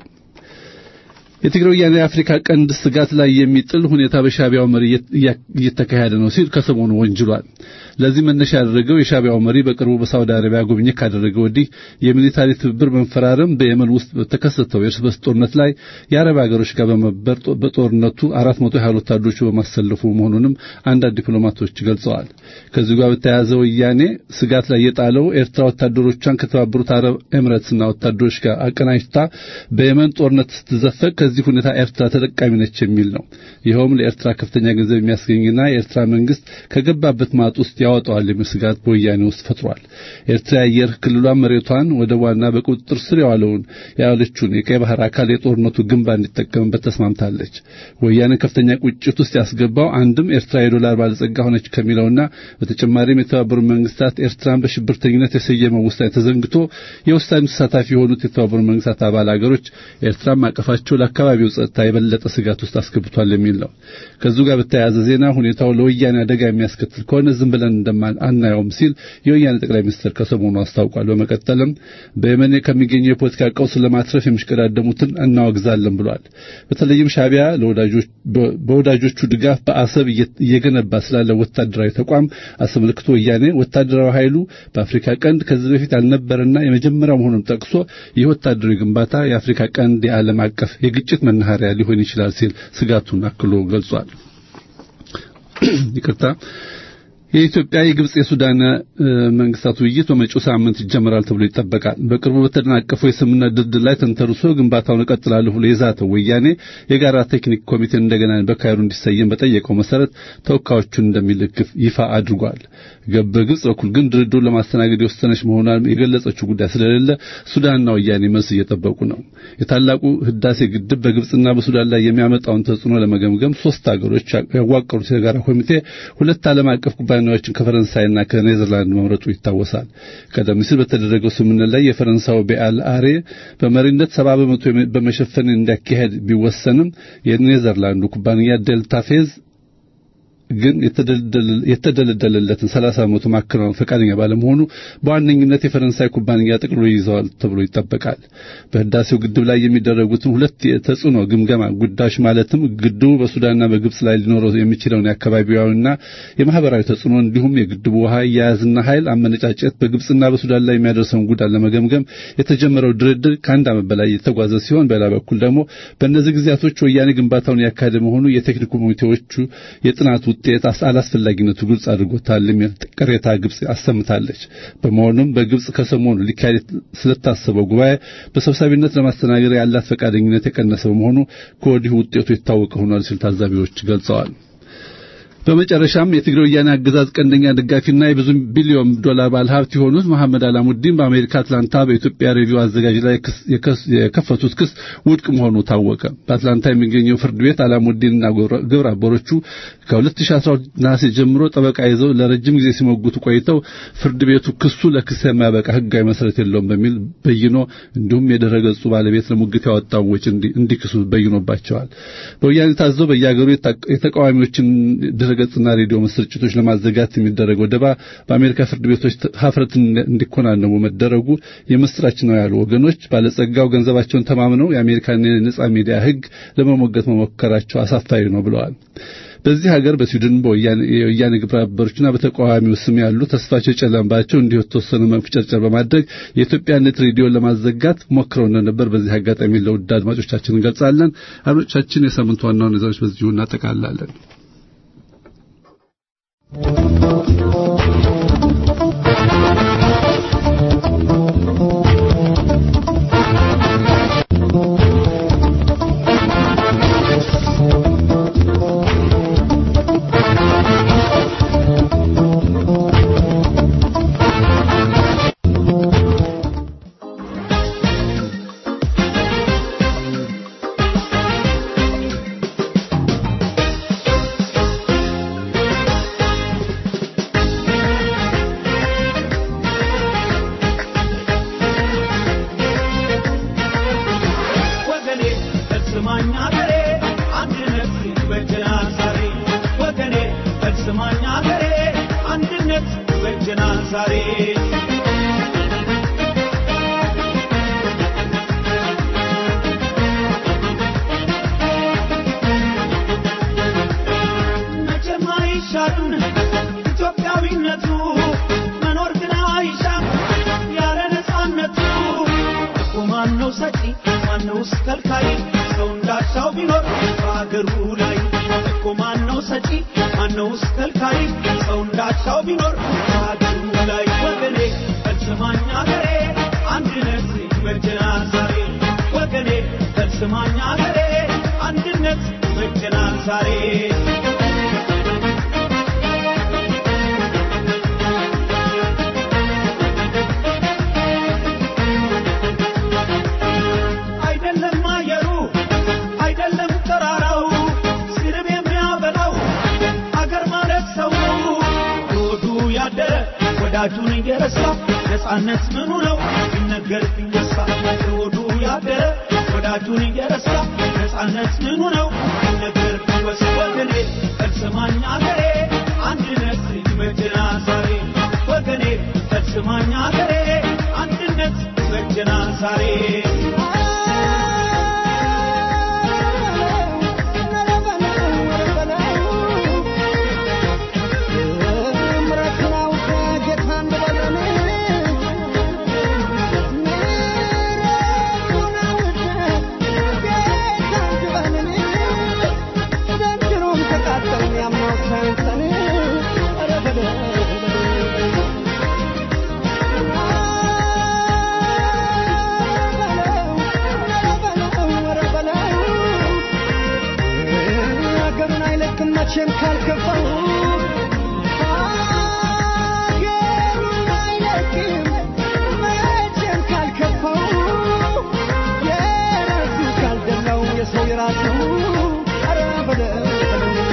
የትግራይ ወያኔ የአፍሪካ ቀንድ ስጋት ላይ የሚጥል ሁኔታ በሻቢያው መሪ እየተካሄደ ነው ሲል ከሰሞኑ ወንጅሏል። ለዚህ መነሻ ያደረገው የሻቢያው መሪ በቅርቡ በሳውዲ አረቢያ ጉብኝት ካደረገ ወዲህ የሚሊታሪ ትብብር መንፈራረም በየመን ውስጥ በተከሰተው የእርስ በርስ ጦርነት ላይ የአረብ ሀገሮች ጋር በመበር በጦርነቱ አራት መቶ ያህል ወታደሮቹ በማሰለፉ መሆኑንም አንዳንድ ዲፕሎማቶች ገልጸዋል። ከዚህ ጋር በተያያዘ ወያኔ ስጋት ላይ የጣለው ኤርትራ ወታደሮቿን ከተባበሩት አረብ ኤምሬትስና ወታደሮች ጋር አቀናጅታ በየመን ጦርነት ስትዘፈቅ ከዚህ ከዚህ ሁኔታ ኤርትራ ተጠቃሚ ነች የሚል ነው። ይኸውም ለኤርትራ ከፍተኛ ገንዘብ የሚያስገኝና የኤርትራ መንግስት ከገባበት ማጥ ውስጥ ያወጣዋል የሚል ስጋት በወያኔ ውስጥ ፈጥሯል። ኤርትራ የአየር ክልሏን፣ መሬቷን፣ ወደቧና በቁጥጥር ስር የዋለውን ያለችውን የቀይ ባህር አካል የጦርነቱ ግንባር እንዲጠቀምበት ተስማምታለች። ወያኔ ከፍተኛ ቁጭት ውስጥ ያስገባው አንድም ኤርትራ የዶላር ባለጸጋ ሆነች ከሚለውና በተጨማሪም የተባበሩት መንግስታት ኤርትራን በሽብርተኝነት የሰየመው ውሳኔ ተዘንግቶ የውሳኔው ተሳታፊ የሆኑት የተባበሩት መንግስታት አባል አገሮች ኤርትራን ማቀፋቸው ለአካባቢው ጸጥታ የበለጠ ስጋት ውስጥ አስገብቷል የሚል ነው። ከዚሁ ጋር በተያያዘ ዜና ሁኔታው ለወያኔ አደጋ የሚያስከትል ከሆነ ዝም ብለን እንደማን አናየውም ሲል የወያኔ ጠቅላይ ሚኒስትር ከሰሞኑ አስታውቋል። በመቀጠልም በየመን ከሚገኘው የፖለቲካ ቀውስ ለማትረፍ የሚሽቀዳደሙትን እናወግዛለን ብሏል። በተለይም ሻቢያ በወዳጆቹ ድጋፍ በአሰብ እየገነባ ስላለ ወታደራዊ ተቋም አስመልክቶ ወያኔ ወታደራዊ ኃይሉ በአፍሪካ ቀንድ ከዚህ በፊት ያልነበረና የመጀመሪያው መሆኑን ጠቅሶ ይህ ወታደራዊ ግንባታ የአፍሪካ ቀንድ የዓለም አቀፍ የግጭት መናኸሪያ ሊሆን ይችላል ሲል ስጋቱን አክሎ ገልጿል። ይቅርታ። የኢትዮጵያ የግብጽ የሱዳን መንግስታት ውይይት በመጪው ሳምንት ይጀምራል ተብሎ ይጠበቃል። በቅርቡ በተደናቀፈው የስምምነት ድርድር ላይ ተንተርሶ ግንባታውን እቀጥላለሁ ብሎ የዛተው ወያኔ የጋራ ቴክኒክ ኮሚቴን እንደገና በካይሮ እንዲሰየም በጠየቀው መሰረት ተወካዮቹን እንደሚልክ ይፋ አድርጓል። በግብጽ በኩል ግን ድርድሩን ለማስተናገድ የወሰነች መሆኗን የገለጸችው ጉዳይ ስለሌለ ሱዳንና ወያኔ መልስ እየጠበቁ ነው። የታላቁ ህዳሴ ግድብ በግብጽና በሱዳን ላይ የሚያመጣውን ተጽዕኖ ለመገምገም ሶስት ሀገሮች ያዋቀሩት የጋራ ኮሚቴ ሁለት ዓለም አቀፍ ኩባንያዎችን ከፈረንሳይና ከኔዘርላንድ መምረጡ ይታወሳል። ቀደም ሲል በተደረገው ስምምነት ላይ የፈረንሳዩ ቤአል አሬ በመሪነት ሰባ በመቶ በመሸፈን እንዲያካሄድ ቢወሰንም የኔዘርላንዱ ኩባንያ ዴልታ ፌዝ ግን የተደለደለለትን 30 በመቶ ማከናወን ፈቃደኛ ባለመሆኑ በዋነኝነት የፈረንሳይ ኩባንያ ጠቅልሎ ይዘዋል ተብሎ ይጠበቃል። በህዳሴው ግድብ ላይ የሚደረጉትን ሁለት የተጽዕኖ ግምገማ ጉዳዮች ማለትም ግድቡ በሱዳንና በግብጽ ላይ ሊኖረው የሚችለውን የአካባቢያዊና የማህበራዊ ተጽዕኖ እንዲሁም የግድቡ ውሃ አያያዝና ኃይል አመነጫጨት በግብጽና በሱዳን ላይ የሚያደርሰውን ጉዳት ለመገምገም የተጀመረው ድርድር ከአንድ ዓመት በላይ የተጓዘ ሲሆን በሌላ በኩል ደግሞ በእነዚህ ጊዜያቶች ወያኔ ግንባታውን ያካሄደ መሆኑ የቴክኒክ ኮሚቴዎቹ የጥናት ውጤት አላስፈላጊነቱ ግልጽ አድርጎታል የሚል ቅሬታ ግብጽ አሰምታለች። በመሆኑም በግብጽ ከሰሞኑ ሊካሄድ ስለታሰበው ጉባኤ በሰብሳቢነት ለማስተናገድ ያላት ፈቃደኝነት የቀነሰ በመሆኑ ከወዲሁ ውጤቱ የታወቀ ሆኗል ሲል ታዛቢዎች ገልጸዋል። በመጨረሻም የትግራይ ወያኔ አገዛዝ ቀንደኛ ደጋፊና የብዙ ቢሊዮን ዶላር ባለሀብት የሆኑት መሐመድ አላሙዲን በአሜሪካ አትላንታ በኢትዮጵያ ሬዲዮ አዘጋጅ ላይ የከፈቱት ክስ ውድቅ መሆኑ ታወቀ። በአትላንታ የሚገኘው ፍርድ ቤት አላሙዲንና ግብረ አበሮቹ ከ2012 ነሐሴ ጀምሮ ጠበቃ ይዘው ለረጅም ጊዜ ሲሞግቱ ቆይተው ፍርድ ቤቱ ክሱ ለክስ የማያበቃ ሕጋዊ መሰረት የለውም በሚል በይኖ እንዲሁም የድረ ገጹ ባለቤት ለሙግት ያወጣው ወጪ እንዲክሱ በይኖባቸዋል። በወያኔ ታዘው በየሀገሩ የተቃዋሚዎችን ድረገጽና ሬዲዮ ስርጭቶች ለማዘጋት የሚደረገው ደባ በአሜሪካ ፍርድ ቤቶች ሀፍረት እንዲኮናነቡ መደረጉ የምስራች ነው ያሉ ወገኖች ባለጸጋው ገንዘባቸውን ተማምነው የአሜሪካን የነጻ ሚዲያ ሕግ ለመሞገት መሞከራቸው አሳፋሪ ነው ብለዋል። በዚህ ሀገር በስዊድን የወያኔ ግብረ አበሮችና በተቃዋሚው ስም ያሉ ተስፋቸው የጨለመባቸው እንዲሁ የተወሰኑ መፍጨርጨር በማድረግ የኢትዮጵያነት ሬዲዮን ለማዘጋት ሞክረው እንደነበር በዚህ አጋጣሚ ለውድ አድማጮቻችን እንገልጻለን። አድማጮቻችን የሳምንቱ ዋና ዋና ዜናዎች በዚሁ እናጠቃላለን። Sumanya አንድነት በጀናል ዛሬ አይደለም አየሩ አይደለም ተራራው ስርብ የሚያበላው አገር ማለት ሰው ነው ሆዱ ያደረ ወዳጁን እየረሳ ነፃነት ምኑ ነው ሲነገር ቢወሳ ሆዱ ያደረ ወዳጁን እየረሳ ነፃነት ምኑ ነው ሲነገር ቢወሳ ወገኔ ፈጽማኝ አገሬ አንድነት በጀና ዛሬ ወገኔ ፈጽማኝ አገሬ አንድነት በጀና ዛሬ ሀገሩን አይለቅም መቼም ካልከፋው ሀገሩን አይለቅም መቼም ካልከፋው የራሱ ካልደላው የሰው የራሱ ኧረ በለው በለው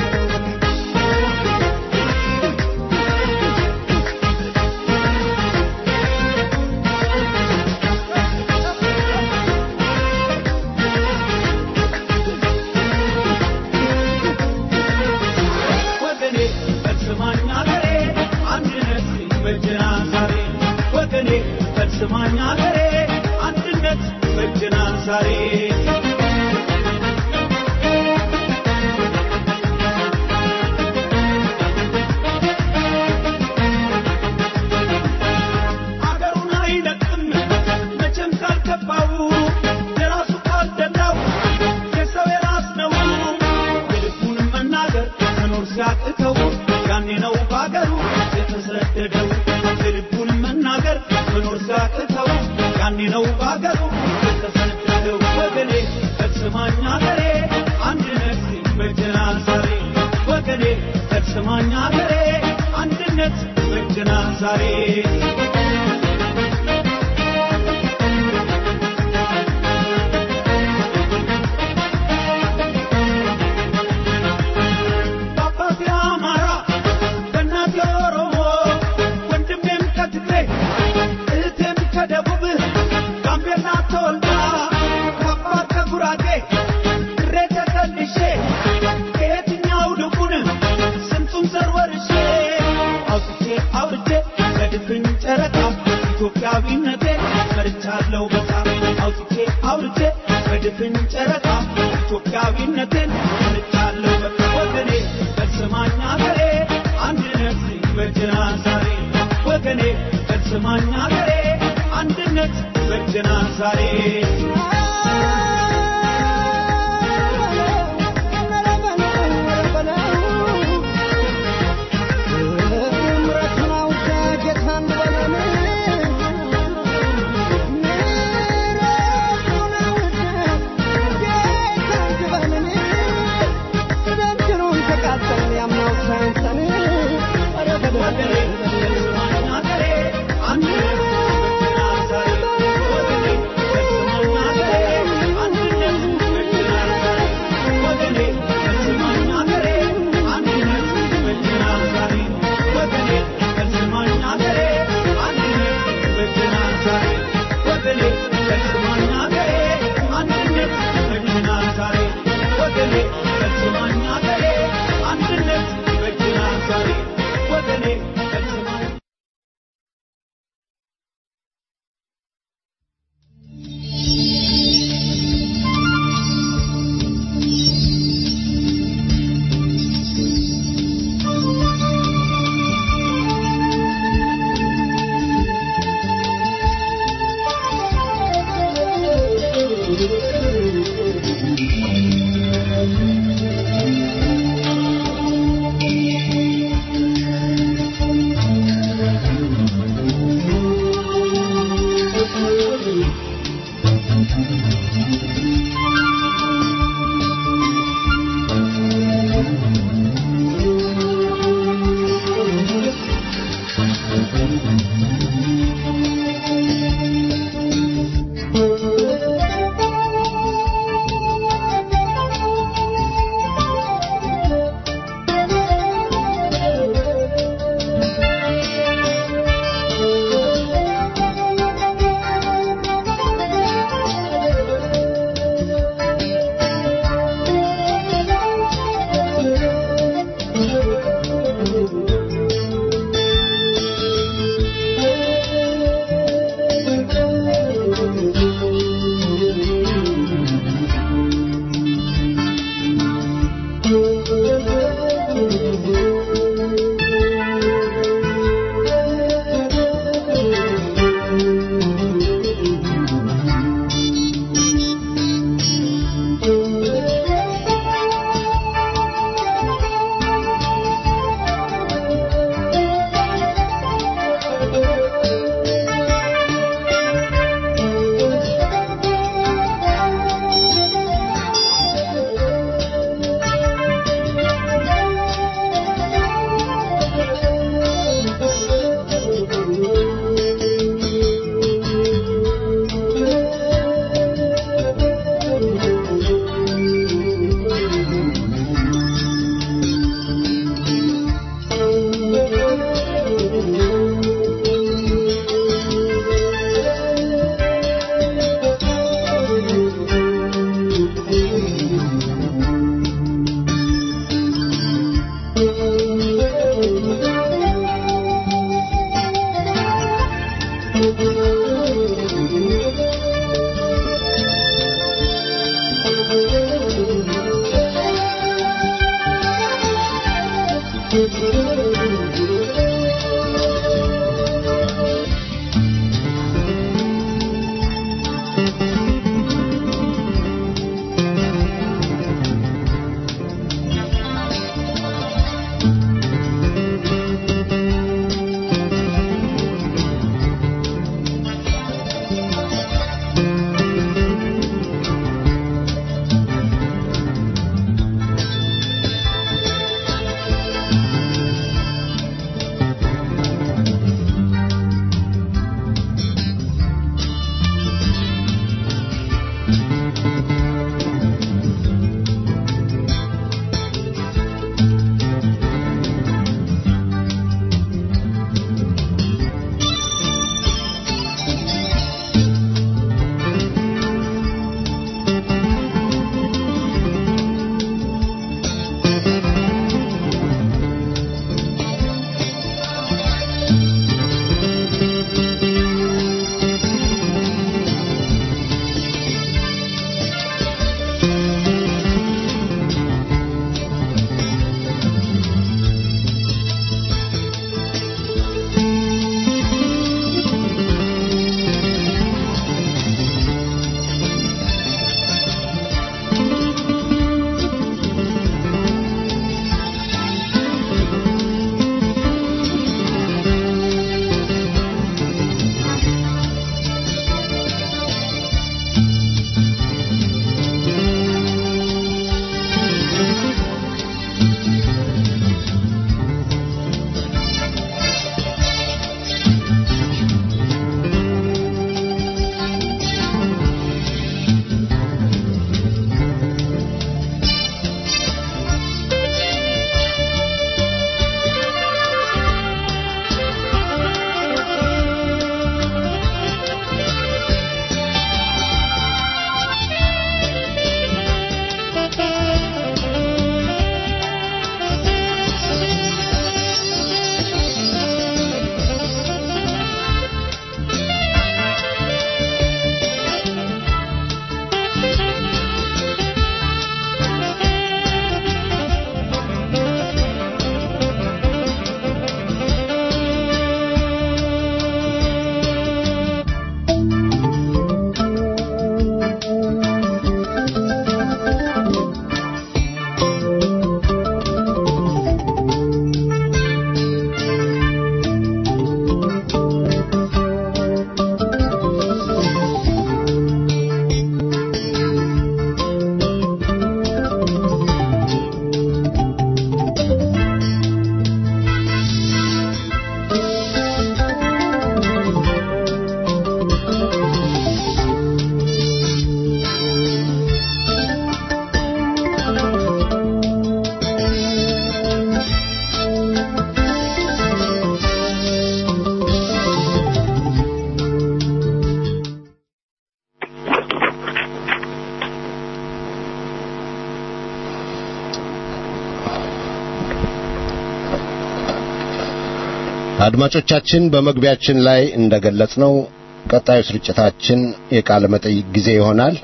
ወገኔ ፈጽማኝ አገሬ አንድነት በጀና ዛሬ ወገኔ ፈጽማኝ አገሬ አንድነት በጀና ዛሬ አገሩን አይለቅም መቼም ካልገባው የራሱ ካልደላው የሰው የራስ ነው የልቡን መናገር መኖር ሲያቅተው ያኔ ነው በአገሩ የተሰደደው የልቡን መናገር መኖር ሲያቅተው ያኔ ነው በአገሩ የተሰደደው ወገኔ ፈጽማኝ አገሬ አንድነት በጀና ዛሬ ወገኔ ፈጽማኝ አገሬ አንድነት በጀና ዛሬ በአባቴ አማራ በእናቴ ኦሮሞ ወንድሜም ከትግሬ እህቴም ከደቡብ ጋምቤላ ተወልዳ ከአባት ከጉራጌ ድሬ ተቀልሼ ከየትኛው ልቡን ስንቱን ዘር ወርሼ አውጥቼ አውርቼ ለድፍን ጨረቃ ኢትዮጵያዊነቴን መርቻለሁ በጣም አውጥቼ አውርቼ በድፍን ጨረቃ ኢትዮጵያዊነቴን መርቻለሁ በቃ ወገኔ ፈጽማኝ አገሬ አንድነት በጀና ዛሬ ወገኔ ፈጽማኝ አገሬ አንድነት በጀና ዛሬ ወገኔ ፈጽማኝ አገሬ አንድነት በጀና ዛሬ ወገኔ ፈጽማኝ አገሬ አንድነት በጀና ዛሬ ወገኔ ፈጽማኝ አገሬ አንድነት በጀና ዛሬ ወገኔ ፈጽማኝ አገሬ አንድነት በጀና ዛሬ ወገኔ ፈጽማኝ አገሬ አንድነት በጀና ዛሬ ወገኔ ፈጽማኝ አገሬ አንድነት በጀና ዛሬ ወገኔ ፈጽማኝ አድማጮቻችን በመግቢያችን ላይ እንደገለጽነው ቀጣዩ ስርጭታችን የቃለ መጠይቅ ጊዜ ይሆናል።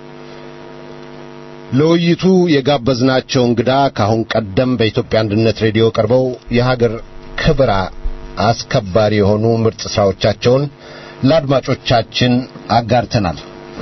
ለውይይቱ የጋበዝናቸው እንግዳ ከአሁን ቀደም በኢትዮጵያ አንድነት ሬዲዮ ቀርበው የሀገር ክብር አስከባሪ የሆኑ ምርጥ ስራዎቻቸውን ለአድማጮቻችን አጋርተናል።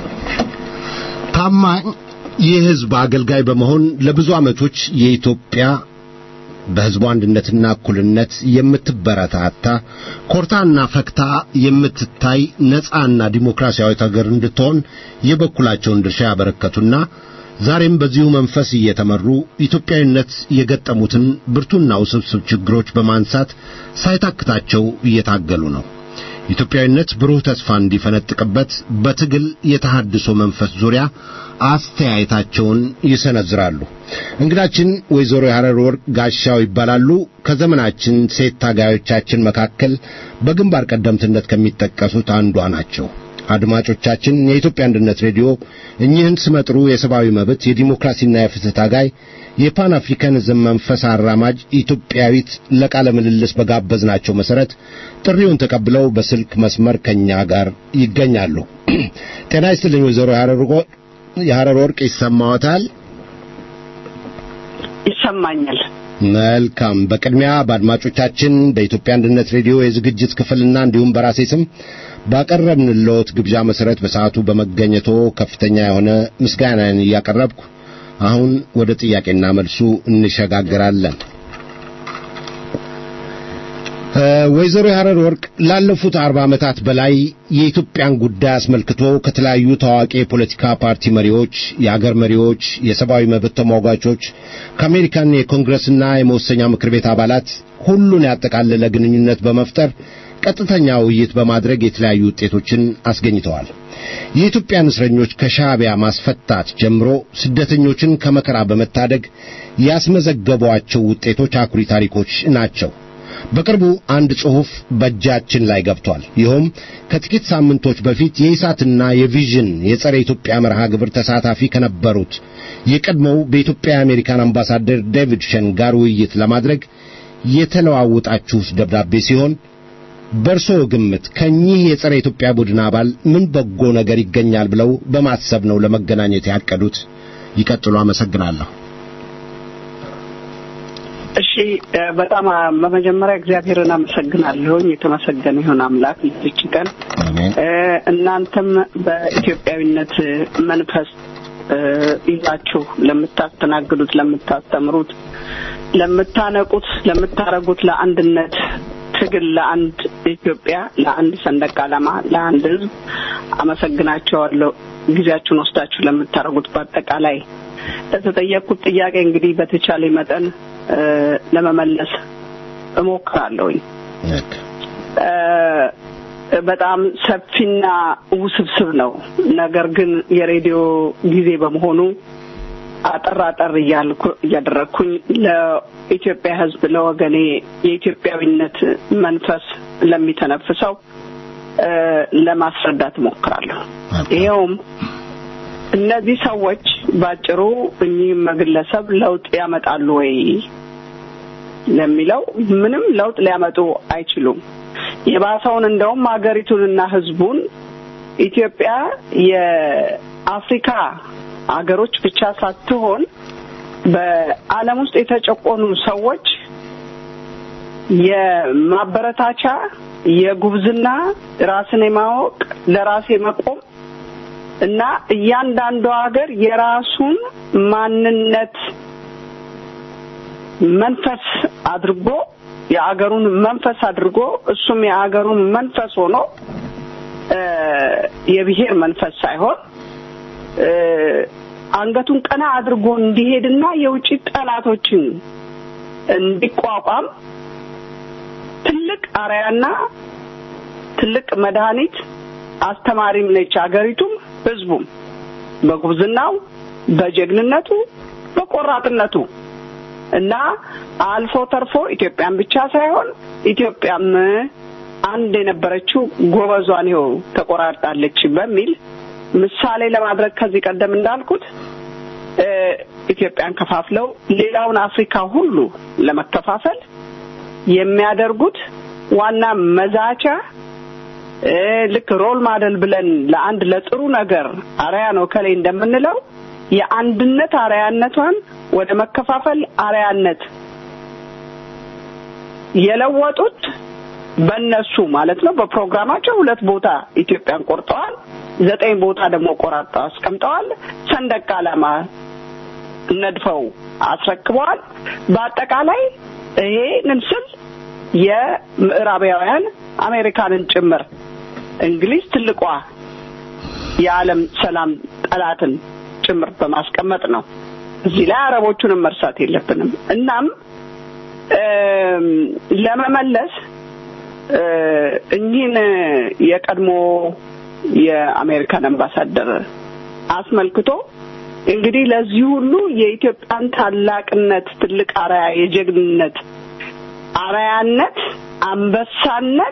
ታማኝ የሕዝብ አገልጋይ በመሆን ለብዙ ዓመቶች የኢትዮጵያ በሕዝቡ አንድነትና እኩልነት የምትበረታታ ኮርታና ፈክታ የምትታይ ነጻና ዲሞክራሲያዊት ሀገር እንድትሆን የበኩላቸውን ድርሻ ያበረከቱና ዛሬም በዚሁ መንፈስ እየተመሩ ኢትዮጵያዊነት የገጠሙትን ብርቱና ውስብስብ ችግሮች በማንሳት ሳይታክታቸው እየታገሉ ነው። ኢትዮጵያዊነት ብሩህ ተስፋ እንዲፈነጥቅበት በትግል የተሃድሶ መንፈስ ዙሪያ አስተያየታቸውን ይሰነዝራሉ። እንግዳችን ወይዘሮ የሐረር ወርቅ ጋሻው ይባላሉ። ከዘመናችን ሴት ታጋዮቻችን መካከል በግንባር ቀደምትነት ከሚጠቀሱት አንዷ ናቸው። አድማጮቻችን የኢትዮጵያ አንድነት ሬዲዮ እኚህን ስመጥሩ የሰብአዊ መብት የዲሞክራሲና የፍትህ ታጋይ የፓን አፍሪካኒዝም መንፈስ አራማጅ ኢትዮጵያዊት ለቃለ ምልልስ በጋበዝናቸው መሰረት ጥሪውን ተቀብለው በስልክ መስመር ከኛ ጋር ይገኛሉ። ጤና ይስጥልኝ ወይዘሮ የሐረር ወርቅ ይሰማዎታል? ይሰማኛል። መልካም። በቅድሚያ በአድማጮቻችን በኢትዮጵያ አንድነት ሬዲዮ የዝግጅት ክፍልና እንዲሁም በራሴ ስም ባቀረብንልዎት ግብዣ መሰረት በሰዓቱ በመገኘቶ ከፍተኛ የሆነ ምስጋናን እያቀረብኩ አሁን ወደ ጥያቄና መልሱ እንሸጋግራለን። ወይዘሮ የሐረር ወርቅ ላለፉት አርባ ዓመታት በላይ የኢትዮጵያን ጉዳይ አስመልክቶ ከተለያዩ ታዋቂ የፖለቲካ ፓርቲ መሪዎች፣ የአገር መሪዎች፣ የሰብአዊ መብት ተሟጋቾች ከአሜሪካን የኮንግረስና የመወሰኛ ምክር ቤት አባላት ሁሉን ያጠቃለለ ግንኙነት በመፍጠር ቀጥተኛ ውይይት በማድረግ የተለያዩ ውጤቶችን አስገኝተዋል። የኢትዮጵያን እስረኞች ከሻዕቢያ ማስፈታት ጀምሮ ስደተኞችን ከመከራ በመታደግ ያስመዘገቧቸው ውጤቶች አኩሪ ታሪኮች ናቸው። በቅርቡ አንድ ጽሑፍ በእጃችን ላይ ገብቷል። ይኸውም ከጥቂት ሳምንቶች በፊት የኢሳትና የቪዥን የጸረ ኢትዮጵያ መርሃ ግብር ተሳታፊ ከነበሩት የቀድሞው በኢትዮጵያ የአሜሪካን አምባሳደር ዴቪድ ሸን ጋር ውይይት ለማድረግ የተለዋወጣችሁት ደብዳቤ ሲሆን በእርስዎ ግምት ከኚህ የጸረ ኢትዮጵያ ቡድን አባል ምን በጎ ነገር ይገኛል ብለው በማሰብ ነው ለመገናኘት ያቀዱት? ይቀጥሉ። አመሰግናለሁ። እሺ በጣም በመጀመሪያ እግዚአብሔርን አመሰግናለሁኝ። የተመሰገነ ይሁን አምላክ ልጅ ቀን አሜን። እናንተም በኢትዮጵያዊነት መንፈስ ይዛችሁ ለምታስተናግዱት፣ ለምታስተምሩት፣ ለምታነቁት፣ ለምታረጉት ለአንድነት ትግል ለአንድ ኢትዮጵያ፣ ለአንድ ሰንደቅ ዓላማ፣ ለአንድ ሕዝብ አመሰግናቸዋለሁ። ጊዜያችሁን ወስዳችሁ ለምታደርጉት በአጠቃላይ ለተጠየቅኩት ጥያቄ እንግዲህ በተቻለ መጠን ለመመለስ እሞክራለሁኝ። በጣም ሰፊና ውስብስብ ነው። ነገር ግን የሬዲዮ ጊዜ በመሆኑ አጠር አጠር እያልኩ እያደረግኩኝ ለኢትዮጵያ ሕዝብ ለወገኔ የኢትዮጵያዊነት መንፈስ ለሚተነፍሰው ለማስረዳት እሞክራለሁ። ይኸውም እነዚህ ሰዎች ባጭሩ እኚህም ግለሰብ ለውጥ ያመጣሉ ወይ ለሚለው ምንም ለውጥ ሊያመጡ አይችሉም። የባሰውን እንደውም ሀገሪቱንና ህዝቡን ኢትዮጵያ የአፍሪካ ሀገሮች ብቻ ሳትሆን በዓለም ውስጥ የተጨቆኑ ሰዎች የማበረታቻ የጉብዝና ራስን የማወቅ ለራስ የመቆም እና እያንዳንዱ ሀገር የራሱን ማንነት መንፈስ አድርጎ የአገሩን መንፈስ አድርጎ እሱም የአገሩን መንፈስ ሆኖ የብሔር መንፈስ ሳይሆን አንገቱን ቀና አድርጎ እንዲሄድና የውጭ ጠላቶችን እንዲቋቋም ትልቅ አርያና ትልቅ መድኃኒት አስተማሪም ነች አገሪቱም ህዝቡም በጉብዝናው በጀግንነቱ በቆራጥነቱ እና አልፎ ተርፎ ኢትዮጵያን ብቻ ሳይሆን ኢትዮጵያም አንድ የነበረችው ጎበዟን ይኸው ተቆራርጣለች በሚል ምሳሌ ለማድረግ ከዚህ ቀደም እንዳልኩት ኢትዮጵያን ከፋፍለው ሌላውን አፍሪካ ሁሉ ለመከፋፈል የሚያደርጉት ዋና መዛቻ ልክ ሮል ማደል ብለን ለአንድ ለጥሩ ነገር አርያ ነው ከላይ እንደምንለው የአንድነት አርያነቷን ወደ መከፋፈል አርያነት የለወጡት በእነሱ ማለት ነው። በፕሮግራማቸው ሁለት ቦታ ኢትዮጵያን ቆርጠዋል። ዘጠኝ ቦታ ደግሞ ቆራርጠው አስቀምጠዋል። ሰንደቅ ዓላማ ነድፈው አስረክበዋል። በአጠቃላይ ይሄንን ስል የምዕራባውያን አሜሪካንን ጭምር እንግሊዝ ትልቋ የዓለም ሰላም ጠላትን ጭምር በማስቀመጥ ነው። እዚህ ላይ አረቦቹንም መርሳት የለብንም። እናም ለመመለስ እኚህን የቀድሞ የአሜሪካን አምባሳደር አስመልክቶ እንግዲህ ለዚህ ሁሉ የኢትዮጵያን ታላቅነት ትልቅ አርያ የጀግንነት አርያነት አንበሳነት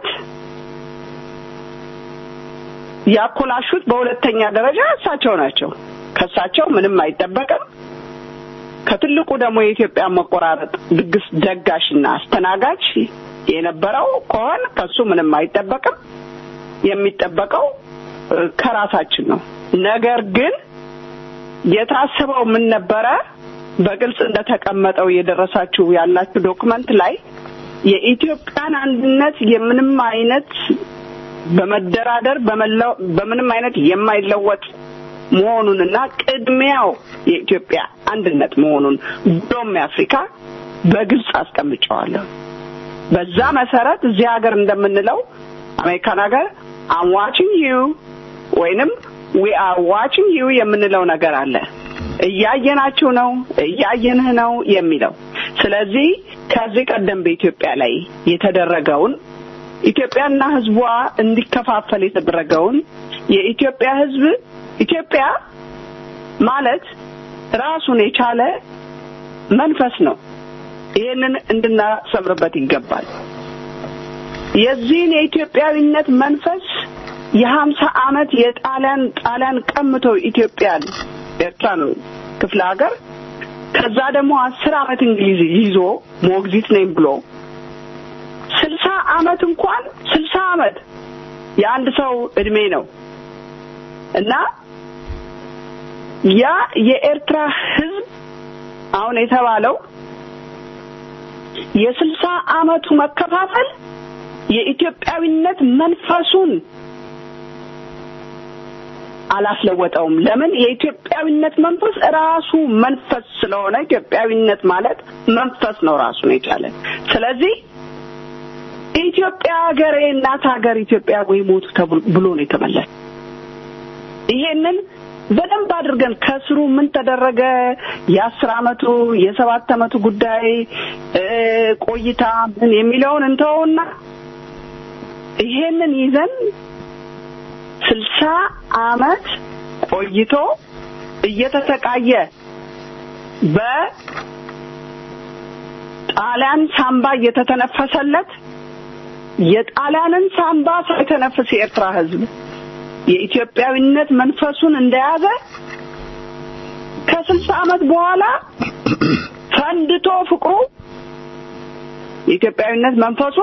ያኮላሹት በሁለተኛ ደረጃ እሳቸው ናቸው። ከእሳቸው ምንም አይጠበቅም። ከትልቁ ደግሞ የኢትዮጵያ መቆራረጥ ድግስ ደጋሽና አስተናጋጅ የነበረው ከሆን ከሱ ምንም አይጠበቅም። የሚጠበቀው ከራሳችን ነው። ነገር ግን የታሰበው ምን ነበረ? በግልጽ እንደተቀመጠው የደረሳችሁ ያላችሁ ዶክመንት ላይ የኢትዮጵያን አንድነት የምንም አይነት በመደራደር በምንም አይነት የማይለወጥ መሆኑንና ቅድሚያው የኢትዮጵያ አንድነት መሆኑን ብሎም የአፍሪካ በግልጽ አስቀምጨዋለሁ። በዛ መሰረት እዚህ ሀገር እንደምንለው አሜሪካን ሀገር አም ዋችንግ ዩ ወይንም ዊ አር ዋችንግ ዩ የምንለው ነገር አለ። እያየናችሁ ነው፣ እያየንህ ነው የሚለው። ስለዚህ ከዚህ ቀደም በኢትዮጵያ ላይ የተደረገውን ኢትዮጵያና ህዝቧ እንዲከፋፈል የተደረገውን የኢትዮጵያ ህዝብ ኢትዮጵያ ማለት ራሱን የቻለ መንፈስ ነው። ይህንን እንድናሰምርበት ይገባል። የዚህን የኢትዮጵያዊነት መንፈስ የሀምሳ ዓመት የጣሊያን ጣሊያን ቀምቶ ኢትዮጵያን ኤርትራን ክፍለ ሀገር ከዛ ደግሞ አስር ዓመት እንግሊዝ ይዞ ሞግዚት ነኝ ብሎ ስልሳ ዓመት እንኳን ስልሳ ዓመት የአንድ ሰው እድሜ ነው እና ያ የኤርትራ ህዝብ አሁን የተባለው የስልሳ ዓመቱ መከፋፈል የኢትዮጵያዊነት መንፈሱን አላስለወጠውም። ለምን? የኢትዮጵያዊነት መንፈስ ራሱ መንፈስ ስለሆነ ኢትዮጵያዊነት ማለት መንፈስ ነው ራሱን የቻለ። ስለዚህ ኢትዮጵያ ሀገሬ እናት ሀገር ኢትዮጵያ ወይ ሞቱ ተብሎ ብሎ ነው የተመለሰ። ይሄንን በደንብ አድርገን ከስሩ ምን ተደረገ የአስር አመቱ የሰባት አመቱ ጉዳይ እ ቆይታ ምን የሚለውን እንተውና ይሄንን ይዘን ስልሳ አመት ቆይቶ እየተሰቃየ በጣሊያን ሳምባ እየተተነፈሰለት የጣሊያንን ሳምባ ሳይተነፍስ የኤርትራ ህዝብ የኢትዮጵያዊነት መንፈሱን እንደያዘ ከስልሳ አመት በኋላ ፈንድቶ ፍቅሩ የኢትዮጵያዊነት መንፈሱ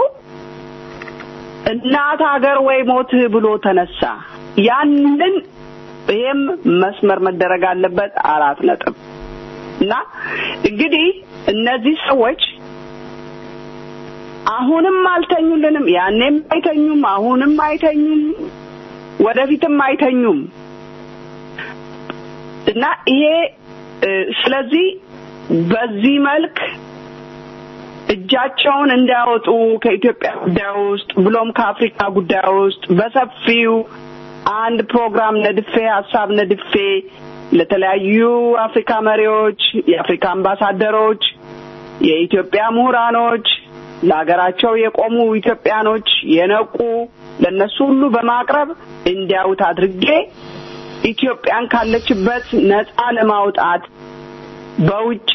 እናት ሀገር ወይ ሞት ብሎ ተነሳ። ያንን ይሄም መስመር መደረግ አለበት። አራት ነጥብ እና እንግዲህ እነዚህ ሰዎች አሁንም አልተኙልንም። ያኔም አይተኙም፣ አሁንም አይተኙም፣ ወደፊትም አይተኙም እና ይሄ እ ስለዚህ በዚህ መልክ እጃቸውን እንዲያወጡ ከኢትዮጵያ ጉዳይ ውስጥ ብሎም ከአፍሪካ ጉዳይ ውስጥ በሰፊው አንድ ፕሮግራም ነድፌ ሀሳብ ነድፌ ለተለያዩ አፍሪካ መሪዎች፣ የአፍሪካ አምባሳደሮች፣ የኢትዮጵያ ምሁራኖች፣ ለሀገራቸው የቆሙ ኢትዮጵያኖች የነቁ ለነሱ ሁሉ በማቅረብ እንዲያዩት አድርጌ ኢትዮጵያን ካለችበት ነፃ ለማውጣት በውጪ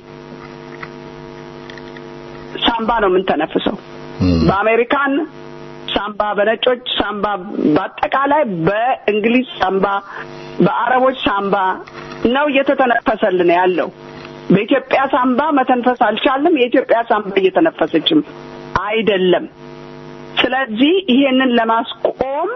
ሳምባ ነው የምንተነፍሰው። በአሜሪካን ሳምባ፣ በነጮች ሳምባ፣ በአጠቃላይ በእንግሊዝ ሳምባ፣ በአረቦች ሳምባ ነው እየተተነፈሰልን ያለው። በኢትዮጵያ ሳምባ መተንፈስ አልቻልም። የኢትዮጵያ ሳምባ እየተነፈሰችም አይደለም። ስለዚህ ይሄንን ለማስቆም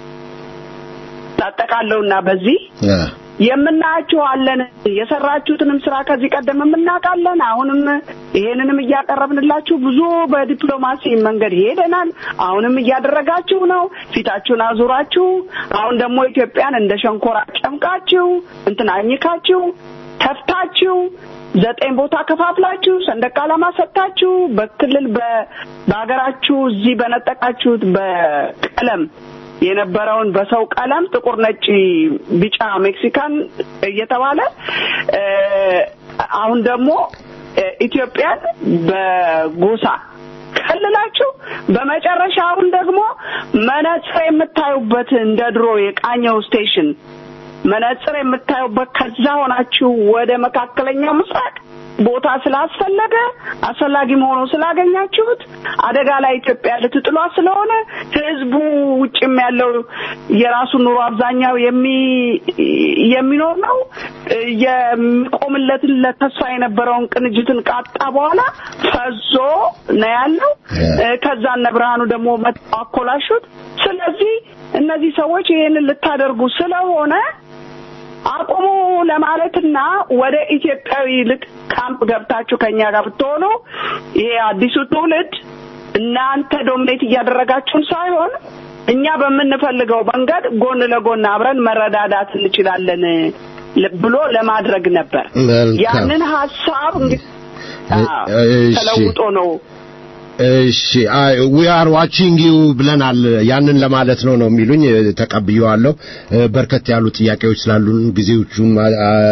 ታጠቃለውና በዚህ የምናያችሁ አለን። የሰራችሁትንም ስራ ከዚህ ቀደም የምናውቃለን። አሁንም ይሄንንም እያቀረብንላችሁ ብዙ በዲፕሎማሲ መንገድ ሄደናል። አሁንም እያደረጋችሁ ነው። ፊታችሁን አዙራችሁ አሁን ደግሞ ኢትዮጵያን እንደ ሸንኮራ ጨምቃችሁ እንትን አኝካችሁ ተፍታችሁ ዘጠኝ ቦታ ከፋፍላችሁ ሰንደቅ ዓላማ ሰጥታችሁ በክልል በሀገራችሁ እዚህ በነጠቃችሁት በቀለም የነበረውን በሰው ቀለም ጥቁር፣ ነጭ፣ ቢጫ ሜክሲካን እየተባለ አሁን ደግሞ ኢትዮጵያን በጎሳ ከልላችሁ በመጨረሻ አሁን ደግሞ መነጽር የምታዩበት እንደ ድሮ የቃኘው ስቴሽን መነጽር የምታዩበት ከዛ ሆናችሁ ወደ መካከለኛው ምስራቅ ቦታ ስላስፈለገ አስፈላጊ መሆኑ ስላገኛችሁት አደጋ ላይ ኢትዮጵያ ልትጥሏ ስለሆነ ህዝቡ ውጭም ያለው የራሱን ኑሮ አብዛኛው የሚ የሚኖር ነው የሚቆምለትን ለተስፋ የነበረውን ቅንጅትን ቃጣ በኋላ ፈዞ ነው ያለው። ከዛ እነ ብርሃኑ ደግሞ መጥተው አኮላሹት። ስለዚህ እነዚህ ሰዎች ይሄንን ልታደርጉ ስለሆነ አቁሙ ለማለትና ወደ ኢትዮጵያዊ ልቅ ካምፕ ገብታችሁ ከኛ ጋር ብትሆኑ ይሄ አዲሱ ትውልድ እናንተ ዶሚኔት እያደረጋችሁን ሳይሆን እኛ በምንፈልገው መንገድ ጎን ለጎን አብረን መረዳዳት እንችላለን ብሎ ለማድረግ ነበር። ያንን ሀሳብ እንግዲህ ተለውጦ ነው እሺ ዊ አር ዋቺንግ ዩ ብለናል። ያንን ለማለት ነው ነው የሚሉኝ። ተቀብየዋለሁ። በርከት ያሉ ጥያቄዎች ስላሉን ጊዜዎቹን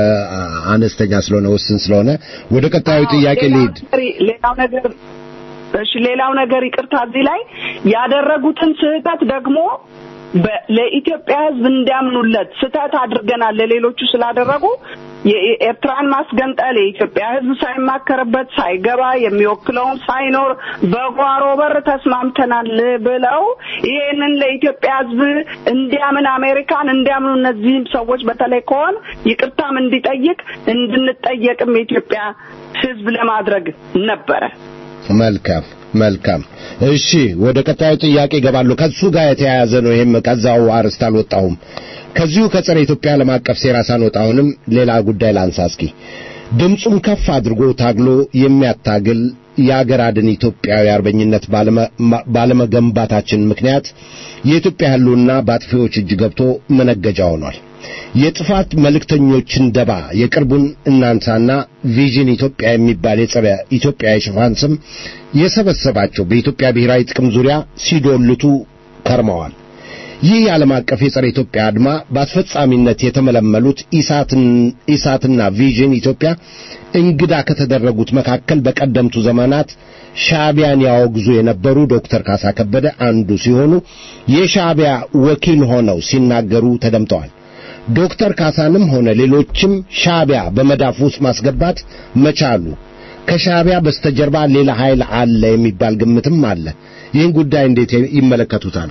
አነስተኛ ስለሆነ ውስን ስለሆነ ወደ ቀጣዩ ጥያቄ ልሂድ። ሌላው ነገር እሺ ሌላው ነገር ይቅርታ እዚህ ላይ ያደረጉትን ስህተት ደግሞ በ- ለኢትዮጵያ ሕዝብ እንዲያምኑለት ስህተት አድርገናል ለሌሎቹ ስላደረጉ የኤርትራን ማስገንጠል የኢትዮጵያ ሕዝብ ሳይማከርበት ሳይገባ የሚወክለውን ሳይኖር በጓሮ በር ተስማምተናል ብለው ይሄንን ለኢትዮጵያ ሕዝብ እንዲያምን አሜሪካን እንዲያምኑ እነዚህም ሰዎች በተለይ ከሆን ይቅርታም እንዲጠይቅ እንድንጠየቅም የኢትዮጵያ ሕዝብ ለማድረግ ነበረ። መልካም መልካም። እሺ ወደ ቀጣዩ ጥያቄ ይገባሉ። ከሱ ጋር የተያያዘ ነው። ይሄም ከዛው አርስት አልወጣሁም። ከዚሁ ከጸረ ኢትዮጵያ ዓለም አቀፍ ሴራ ሳንወጣ አሁንም ሌላ ጉዳይ ላንሳ እስኪ። ድምፁን ከፍ አድርጎ ታግሎ የሚያታግል የአገር አድን ኢትዮጵያዊ አርበኝነት ባለመ- ማ- ባለመገንባታችን ምክንያት የኢትዮጵያ ህልውና በአጥፊዎች እጅ ገብቶ መነገጃ ሆኗል። የጥፋት መልእክተኞችን ደባ የቅርቡን እናንሳና ቪዥን ኢትዮጵያ የሚባል የጸረ ኢትዮጵያ የሽፋን ስም የሰበሰባቸው በኢትዮጵያ ብሔራዊ ጥቅም ዙሪያ ሲዶልቱ ከርመዋል። ይህ የዓለም አቀፍ የጸረ ኢትዮጵያ አድማ በአስፈጻሚነት የተመለመሉት ኢሳትን- ኢሳትና ቪዥን ኢትዮጵያ እንግዳ ከተደረጉት መካከል በቀደምቱ ዘመናት ሻዕቢያን ያወግዙ የነበሩ ዶክተር ካሳ ከበደ አንዱ ሲሆኑ የሻዕቢያ ወኪል ሆነው ሲናገሩ ተደምጠዋል። ዶክተር ካሳንም ሆነ ሌሎችም ሻዕቢያ በመዳፍ ውስጥ ማስገባት መቻሉ ከሻዕቢያ በስተጀርባ ሌላ ኃይል አለ የሚባል ግምትም አለ። ይህን ጉዳይ እንዴት ይመለከቱታል?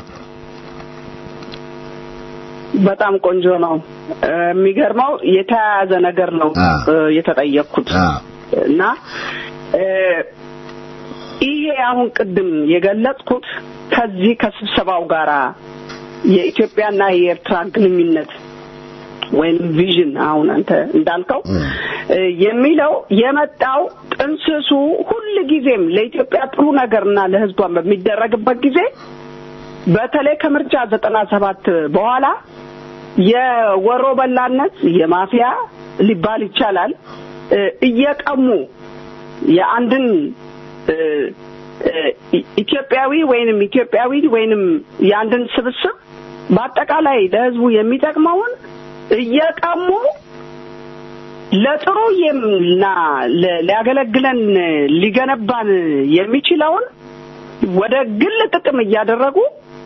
በጣም ቆንጆ ነው። እ፣ የሚገርመው የተያያዘ ነገር ነው አ። እ፣ የተጠየቅኩት እና እ፣ ይሄ አሁን ቅድም የገለጽኩት ከዚህ ከስብሰባው ጋራ የኢትዮጵያና የኤርትራ ግንኙነት ወይም ቪዥን አሁን አንተ እንዳልከው እ፣ የሚለው የመጣው ጥንስሱ ሁል ጊዜም ለኢትዮጵያ ጥሩ ነገርና ለሕዝቧን በሚደረግበት ጊዜ በተለይ ከምርጫ ዘጠና ሰባት በኋላ የወሮ በላነት የማፊያ ሊባል ይቻላል እ፣ እየቀሙ የአንድን እ፣ እ፣ ኢትዮጵያዊ ወይንም ኢትዮጵያዊ ወይንም የአንድን ስብስብ በአጠቃላይ ለህዝቡ የሚጠቅመውን እየቀሙ ለጥሩ እና ለ- ሊያገለግለን ሊገነባን የሚችለውን ወደ ግል ጥቅም እያደረጉ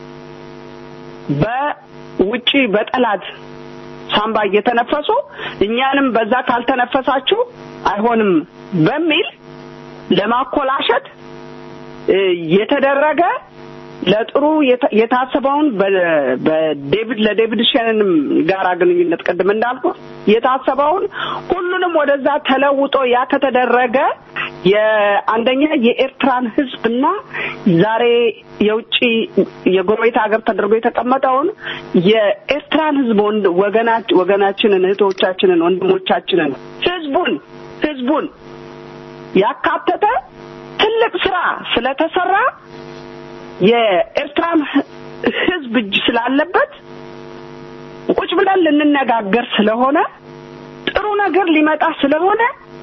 በውጪ በጠላት ሳምባ እየተነፈሱ እኛንም በዛ ካልተነፈሳችሁ አይሆንም በሚል ለማኮላሸት እ፣ የተደረገ ለጥሩ የታ- የታሰበውን በ- በዴቪድ ለዴቪድ ሸነንም ጋራ ግንኙነት ቅድም እንዳልኩት የታሰበውን ሁሉንም ወደዛ ተለውጦ ያ ከተደረገ የአንደኛ የኤርትራን ሕዝብና ዛሬ የውጭ የጎረቤት ሀገር ተደርጎ የተቀመጠውን የኤርትራን ሕዝብ ወንድ ወገና ወገናችንን እህቶቻችንን ወንድሞቻችንን ሕዝቡን ሕዝቡን ያካተተ ትልቅ ስራ ስለተሰራ የኤርትራን ህዝብ እጅ ስላለበት ቁጭ ብለን ልንነጋገር ስለሆነ ጥሩ ነገር ሊመጣ ስለሆነ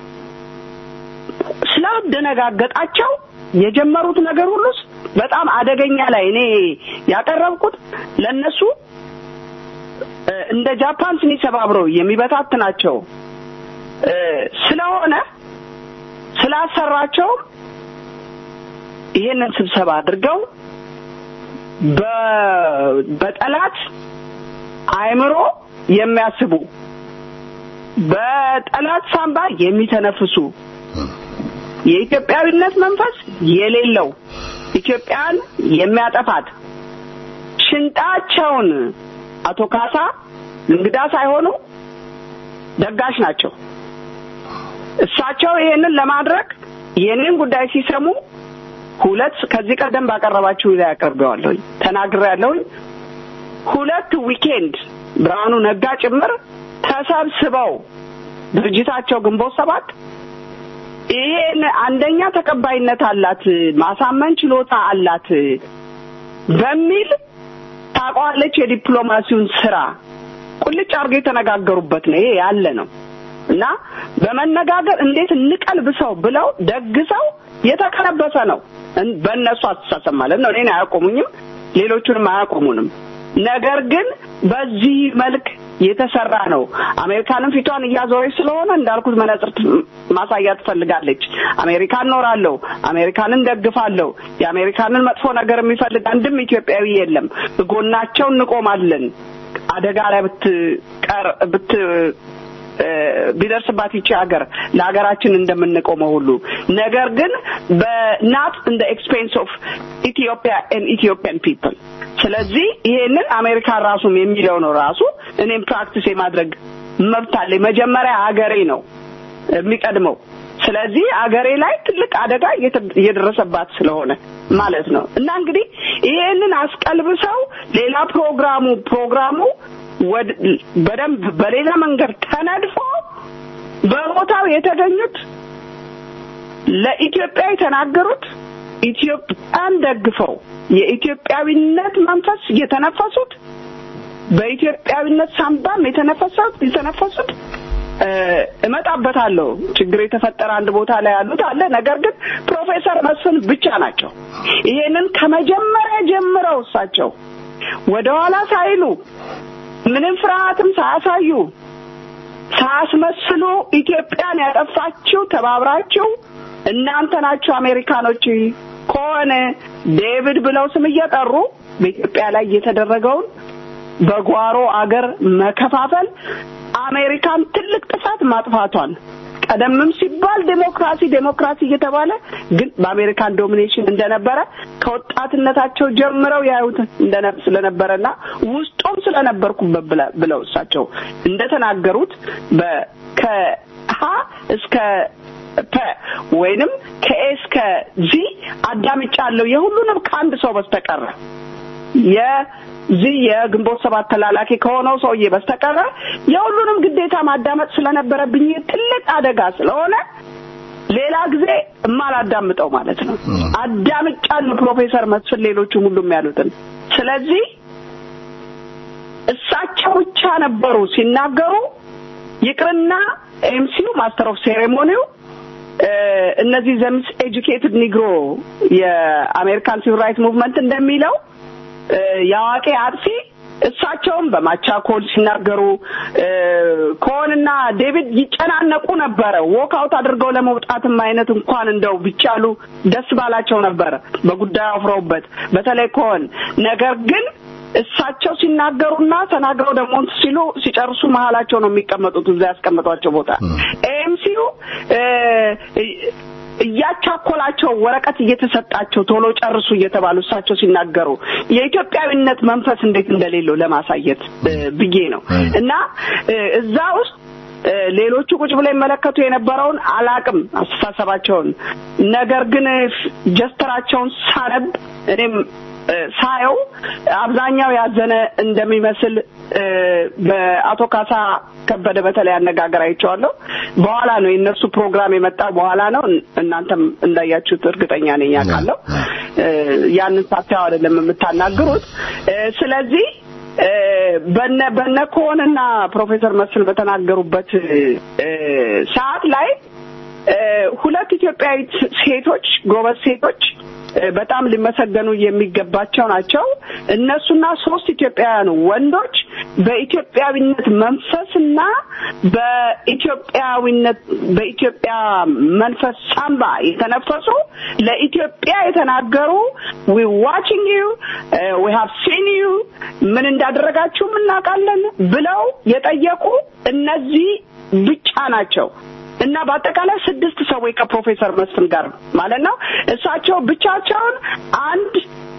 ስላደነጋገጣቸው የጀመሩት ነገር ሁሉ በጣም አደገኛ ላይ እኔ ያቀረብኩት ለነሱ እ፣ እንደ ጃፓን ስኒ ሰባብረው የሚበታትናቸው እ፣ ስለሆነ ስላሰራቸው ይሄንን ስብሰባ አድርገው በ- በጠላት አእምሮ የሚያስቡ በጠላት ሳምባ የሚተነፍሱ የኢትዮጵያዊነት መንፈስ የሌለው ኢትዮጵያን የሚያጠፋት ሽንጣቸውን አቶ ካሳ እንግዳ ሳይሆኑ ደጋሽ ናቸው። እሳቸው ይሄንን ለማድረግ የኔን ጉዳይ ሲሰሙ ሁለት ከዚህ ቀደም ባቀረባችሁ ላይ አቀርበዋለሁኝ ተናግሬያለሁኝ። ሁለት ዊኬንድ ብርሃኑ ነጋ ጭምር ተሰብስበው ድርጅታቸው ግንቦት ሰባት ይሄን አንደኛ ተቀባይነት አላት፣ ማሳመን ችሎታ አላት በሚል ታውቀዋለች። የዲፕሎማሲውን ስራ ቁልጭ አድርገው የተነጋገሩበት ነው። ይሄ ያለ ነው እና በመነጋገር እንዴት እንቀልብሰው ብለው ደግሰው የተቀለበሰ ነው። እን- በእነሱ አስተሳሰብ ማለት ነው። እኔን አያቆሙኝም፣ ሌሎቹንም አያቆሙንም። ነገር ግን በዚህ መልክ የተሰራ ነው። አሜሪካንም ፊቷን እያዞረች ስለሆነ እንዳልኩት መነጽር ማሳያት ትፈልጋለች። አሜሪካን ኖራለሁ፣ አሜሪካንን ደግፋለሁ፣ የአሜሪካንን መጥፎ ነገር የሚፈልግ አንድም ኢትዮጵያዊ የለም። ጎናቸው እንቆማለን። አደጋ ላይ ብትቀር ብት ቢደርስባት ይቺ ሀገር ለሀገራችን እንደምንቆመው ሁሉ ነገር ግን በናት እንደ ኤክስፔንስ ኦፍ ኢትዮጵያ ኤንድ ኢትዮጵያን ፒፕል ስለዚህ ይሄንን አሜሪካን ራሱም የሚለው ነው ራሱ እኔም ፕራክቲስ የማድረግ መብት አለኝ መጀመሪያ ሀገሬ ነው የሚቀድመው ስለዚህ አገሬ ላይ ትልቅ አደጋ እየደረሰባት ስለሆነ ማለት ነው እና እንግዲህ ይሄንን አስቀልብሰው ሌላ ፕሮግራሙ ፕሮግራሙ በደንብ በሌላ መንገድ ተነድፎ በቦታው የተገኙት ለኢትዮጵያ የተናገሩት ኢትዮጵያን ደግፈው የኢትዮጵያዊነት መንፈስ የተነፈሱት በኢትዮጵያዊነት ሳንባም የተነፈሱት የተነፈሱት እመጣበታለሁ ችግር የተፈጠረ አንድ ቦታ ላይ ያሉት አለ ነገር ግን ፕሮፌሰር መስፍን ብቻ ናቸው ይሄንን ከመጀመሪያ ጀምረው እሳቸው ወደኋላ ሳይሉ ምንም ፍርሃትም ሳያሳዩ ሳያስመስሉ ኢትዮጵያን ያጠፋችው ተባብራችሁ እናንተ ናችሁ አሜሪካኖች ከሆነ ዴቪድ ብለው ስም እየጠሩ በኢትዮጵያ ላይ የተደረገውን በጓሮ አገር መከፋፈል አሜሪካን ትልቅ ጥፋት ማጥፋቷን ቀደምም ሲባል ዴሞክራሲ ዴሞክራሲ እየተባለ ግን በአሜሪካን ዶሚኔሽን እንደነበረ ከወጣትነታቸው ጀምረው ያዩት ስለነበረና ውስጡም ስለነበርኩበት ብለው እሳቸው እንደተናገሩት ከሀ እስከ ፐ ወይንም ከኤ እስከ ዚ አዳምጫለሁ የሁሉንም ከአንድ ሰው በስተቀረ የዚህ የግንቦት ሰባት ተላላኪ ከሆነው ሰውዬ በስተቀረ የሁሉንም ግዴታ ማዳመጥ ስለነበረብኝ ትልቅ አደጋ ስለሆነ ሌላ ጊዜ እማላዳምጠው ማለት ነው። አዳምጫለሁ ፕሮፌሰር መስፍን ሌሎቹም ሁሉም ያሉትን። ስለዚህ እሳቸው ብቻ ነበሩ ሲናገሩ ይቅርና ኤምሲው ማስተር ኦፍ ሴሬሞኒው እነዚህ ዘምስ ኤጁኬትድ ኒግሮ የአሜሪካን ሲቪል ራይት ሙቭመንት እንደሚለው የአዋቂ አጥፊ እሳቸውም በማቻኮል ሲናገሩ ኮንና ዴቪድ ይጨናነቁ ነበረ። ዎክ አውት አድርገው ለመውጣትም አይነት እንኳን እንደው ቢቻሉ ደስ ባላቸው ነበረ በጉዳዩ አፍረውበት፣ በተለይ ኮን ነገር ግን እሳቸው ሲናገሩና ተናግረው ደግሞ ሲሉ ሲጨርሱ መሀላቸው ነው የሚቀመጡት እዛ ያስቀመጧቸው ቦታ ኤምሲዩ እያቻኮላቸው ወረቀት እየተሰጣቸው ቶሎ ጨርሱ እየተባሉ እሳቸው ሲናገሩ የኢትዮጵያዊነት መንፈስ እንዴት እንደሌለው ለማሳየት ብዬ ነው እና እዛ ውስጥ ሌሎቹ ቁጭ ብለው ይመለከቱ የነበረውን አላቅም አስተሳሰባቸውን። ነገር ግን ጀስተራቸውን ሳነብ እኔም ሳየው አብዛኛው ያዘነ እንደሚመስል በአቶ ካሳ ከበደ በተለይ አነጋገር አይቼዋለሁ። በኋላ ነው የእነሱ ፕሮግራም የመጣው በኋላ ነው። እናንተም እንዳያችሁት እርግጠኛ ነኝ ያውቃለሁ። ያንን ሳታየው አይደለም የምታናግሩት። ስለዚህ በነ በነ ኮንና ፕሮፌሰር መስፍን በተናገሩበት ሰዓት ላይ ሁለት ኢትዮጵያዊ ሴቶች ጎበዝ ሴቶች በጣም ሊመሰገኑ የሚገባቸው ናቸው። እነሱና ሶስት ኢትዮጵያውያን ወንዶች በኢትዮጵያዊነት መንፈስና በኢትዮጵያዊነት በኢትዮጵያ መንፈስ ሳምባ የተነፈሱ ለኢትዮጵያ የተናገሩ ዊ ዋቺንግ ዩ ዊ ሃቭ ሲን ዩ ምን እንዳደረጋችሁ እናውቃለን ብለው የጠየቁ እነዚህ ብቻ ናቸው። እና በአጠቃላይ ስድስት ሰዎች ከፕሮፌሰር መስፍን ጋር ማለት ነው። እሳቸው ብቻቸውን አንድ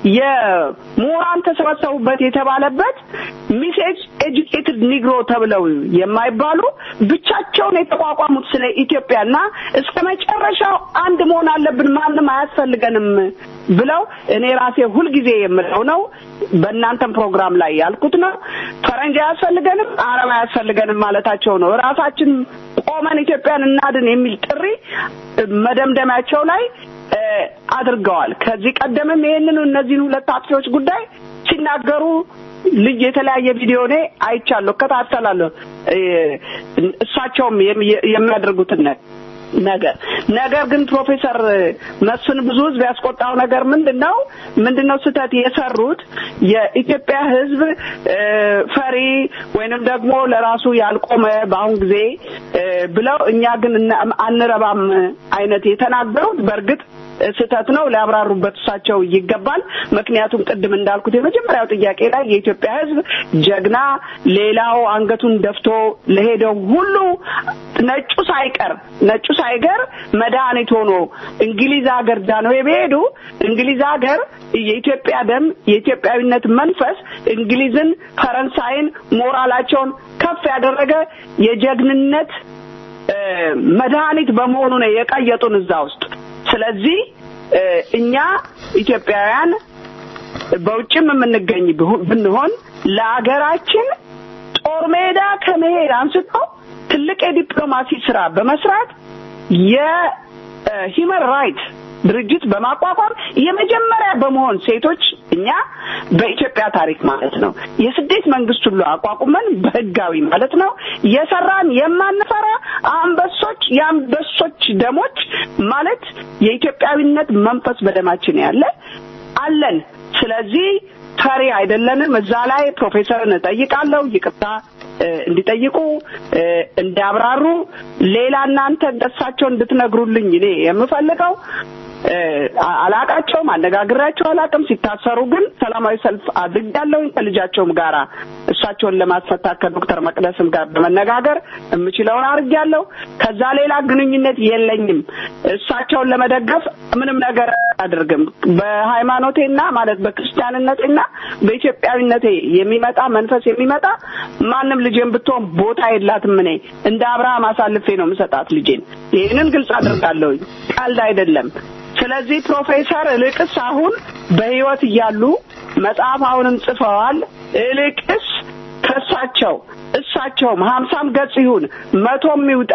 የምሁራን ተሰበሰቡበት የተባለበት ሚሴጅ ኤጁኬትድ ኒግሮ ተብለው የማይባሉ ብቻቸውን የተቋቋሙት ስለ ኢትዮጵያ እና እስከ መጨረሻው አንድ መሆን አለብን፣ ማንም አያስፈልገንም ብለው እኔ ራሴ ሁልጊዜ የምለው ነው። በእናንተም ፕሮግራም ላይ ያልኩት ነው። ፈረንጅ አያስፈልገንም፣ አረብ አያስፈልገንም ማለታቸው ነው። ራሳችን ቆመን ኢትዮጵያን እናድን የሚል ጥሪ መደምደሚያቸው ላይ አድርገዋል። ከዚህ ቀደምም ይህንኑ እነዚህን ሁለት አጥፊዎች ጉዳይ ሲናገሩ ልጅ የተለያየ ቪዲዮ እኔ አይቻለሁ፣ እከታተላለሁ እሳቸውም የሚያደርጉትን ነገር ነገር ግን ፕሮፌሰር መስፍን ብዙ ህዝብ ያስቆጣው ነገር ምንድን ነው ምንድን ነው ስህተት የሰሩት የኢትዮጵያ ህዝብ እ፣ ፈሪ ወይንም ደግሞ ለራሱ ያልቆመ በአሁን ጊዜ እ፣ ብለው እኛ ግን እና- አንረባም አይነት የተናገሩት በእርግጥ ስህተት ነው። ሊያብራሩበት እሳቸው ይገባል። ምክንያቱም ቅድም እንዳልኩት የመጀመሪያው ጥያቄ ላይ የኢትዮጵያ ሕዝብ ጀግና፣ ሌላው አንገቱን ደፍቶ ለሄደው ሁሉ ነጩ ሳይቀር ነጩ ሳይቀር መድኃኒት ሆኖ እንግሊዝ ሀገር ዳንዌ ቢሄዱ እንግሊዝ ሀገር የኢትዮጵያ ደም የኢትዮጵያዊነት መንፈስ እንግሊዝን፣ ፈረንሳይን ሞራላቸውን ከፍ ያደረገ የጀግንነት እ፣ መድኃኒት በመሆኑ ነው የቀየጡን እዛ ውስጥ። ስለዚህ እ፣ እኛ ኢትዮጵያውያን በውጭም የምንገኝ ብሁ- ብንሆን ለሀገራችን ጦር ሜዳ ከመሄድ አንስቶ ትልቅ የዲፕሎማሲ ስራ በመስራት የሂውመን ራይት ድርጅት በማቋቋም የመጀመሪያ በመሆን ሴቶች እኛ በኢትዮጵያ ታሪክ ማለት ነው የስደት መንግስት ሁሉ አቋቁመን በህጋዊ ማለት ነው የሰራን የማንፈራ አንበሶች የአንበሶች ደሞች ማለት የኢትዮጵያዊነት መንፈስ በደማችን ያለ አለን። ስለዚህ ፈሪ አይደለንም። እዛ ላይ ፕሮፌሰርን እጠይቃለሁ ይቅርታ እ፣ እንዲጠይቁ እ፣ እንዲያብራሩ ሌላ እናንተ እንደሳቸው እንድትነግሩልኝ እኔ የምፈልገው እ፣ አ- አላቃቸውም፣ አነጋግራቸው አላቅም። ሲታሰሩ ግን ሰላማዊ ሰልፍ አድርጋለሁ ከልጃቸውም ጋራ እሳቸውን ለማስፈታት ከዶክተር መቅደስም ጋር በመነጋገር የምችለውን አድርጌያለሁ። ከዛ ሌላ ግንኙነት የለኝም። እሳቸውን ለመደገፍ ምንም ነገር አድርግም። በሃይማኖቴና ማለት በክርስቲያንነቴና በኢትዮጵያዊነቴ የሚመጣ መንፈስ የሚመጣ ማንም ልጄን ብትሆን ቦታ የላትም። እኔ እንደ አብርሃም አሳልፌ ነው የምሰጣት ልጄን። ይህንን ግልጽ አድርጋለሁኝ፣ ቀልድ አይደለም። ስለዚህ ፕሮፌሰር እልቅስ አሁን በህይወት እያሉ መጽሐፍ አሁንም ጽፈዋል። እልቅስ ከእሳቸው እሳቸውም ሀምሳም ገጽ ይሁን መቶም ይውጣ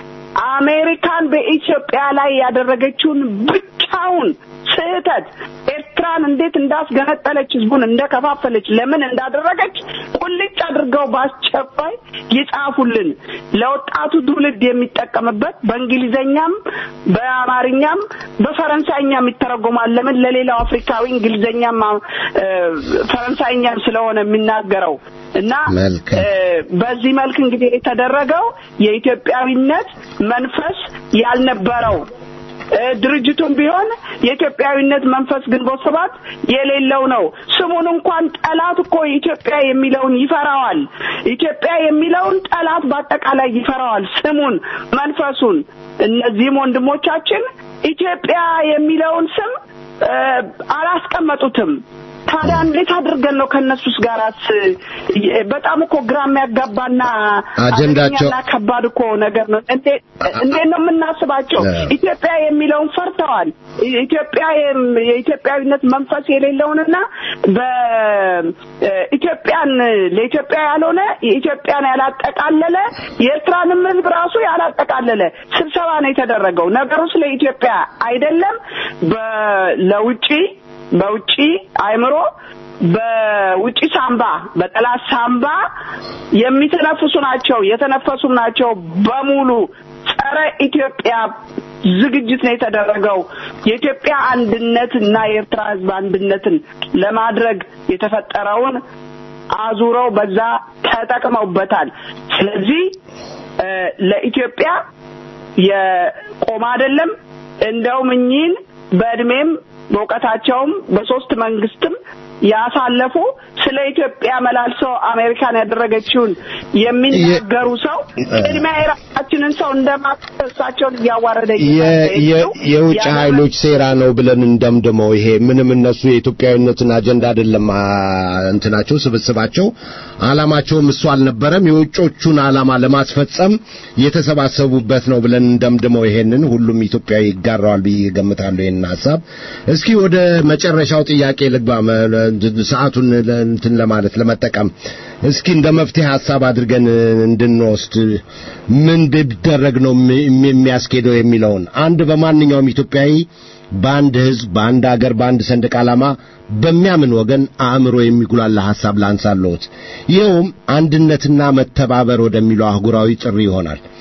አሜሪካን በኢትዮጵያ ላይ ያደረገችውን ብቻውን ስህተት ኤርትራን እንዴት እንዳስገነጠለች ህዝቡን እንደከፋፈለች ለምን እንዳደረገች ቁልጭ አድርገው በአስቸኳይ ይጻፉልን። ለወጣቱ ትውልድ የሚጠቀምበት በእንግሊዘኛም በአማርኛም በፈረንሳይኛም ይተረጎማል። ለምን ለሌላው አፍሪካዊ እንግሊዘኛም እ፣ ፈረንሳይኛም ስለሆነ የሚናገረው እና መልካም። እ፣ በዚህ መልክ እንግዲህ የተደረገው የኢትዮጵያዊነት መንፈስ ያልነበረው እ፣ ድርጅቱም ቢሆን የኢትዮጵያዊነት መንፈስ ግንቦት ሰባት የሌለው ነው። ስሙን እንኳን ጠላት እኮ ኢትዮጵያ የሚለውን ይፈራዋል። ኢትዮጵያ የሚለውን ጠላት በአጠቃላይ ይፈራዋል። ስሙን፣ መንፈሱን። እነዚህም ወንድሞቻችን ኢትዮጵያ የሚለውን ስም እ፣ አላስቀመጡትም። ታዲያ እንዴት አድርገን ነው ከእነሱስ ጋራስ? በጣም እኮ ግራ የሚያጋባና አጀንዳቸው- አደገኛና ከባድ እኮ ነገር ነው። እንዴት እንዴት ነው የምናስባቸው? እ። ኢትዮጵያ የሚለውን ፈርተዋል። ኢትዮጵያ የም- የኢትዮጵያዊነት መንፈስ የሌለውንና በኢትዮጵያን ለኢትዮጵያ ያልሆነ የኢትዮጵያን ያላጠቃለለ የኤርትራንም ሕዝብ ራሱ ያላጠቃለለ ስብሰባ ነው የተደረገው። ነገሩ ስለ ኢትዮጵያ አይደለም። በ- ለውጪ በውጪ አእምሮ በውጪ ሳምባ በጠላት ሳምባ የሚተነፍሱ ናቸው የተነፈሱም ናቸው በሙሉ ጸረ ኢትዮጵያ ዝግጅት ነው የተደረገው። የኢትዮጵያ አንድነት እና የኤርትራ ህዝብ አንድነትን ለማድረግ የተፈጠረውን አዙረው በዛ ተጠቅመውበታል። ስለዚህ እ፣ ለኢትዮጵያ የቆመ አይደለም። እንደውም እኚህን በእድሜም በእውቀታቸውም በሶስት መንግስትም ያሳለፉ ስለ ኢትዮጵያ መላልሰው አሜሪካን ያደረገችውን የሚናገሩ ሰው ቅድሚያ የራሳችንን ሰው እንደማሳቸውን እያዋረደ የ- የ- የውጭ ኃይሎች ሴራ ነው ብለን እንደምድመው ይሄ ምንም እነሱ የኢትዮጵያዊነትን አጀንዳ አይደለም አ፣ እንትናቸው ስብስባቸው ዓላማቸውም እሱ አልነበረም። የውጮቹን ዓላማ ለማስፈጸም የተሰባሰቡበት ነው ብለን እንደምድመው ይሄንን ሁሉም ኢትዮጵያዊ ይጋራዋል ብዬ እገምታለሁ። ይሄንን ሐሳብ እስኪ ወደ መጨረሻው ጥያቄ ልግባ። መ- ሰዓቱን ለ- እንትን ለማለት ለመጠቀም እስኪ እንደ መፍትሄ ሐሳብ አድርገን እንድንወስድ ምን ቢደረግ ነው የሚ- የሚያስኬደው የሚለውን አንድ በማንኛውም ኢትዮጵያዊ በአንድ ሕዝብ፣ በአንድ አገር፣ በአንድ ሰንደቅ ዓላማ በሚያምን ወገን አእምሮ የሚጉላላ ሐሳብ ላንሳለሁት። ይኸውም አንድነትና መተባበር ወደሚለው አህጉራዊ ጥሪ ይሆናል።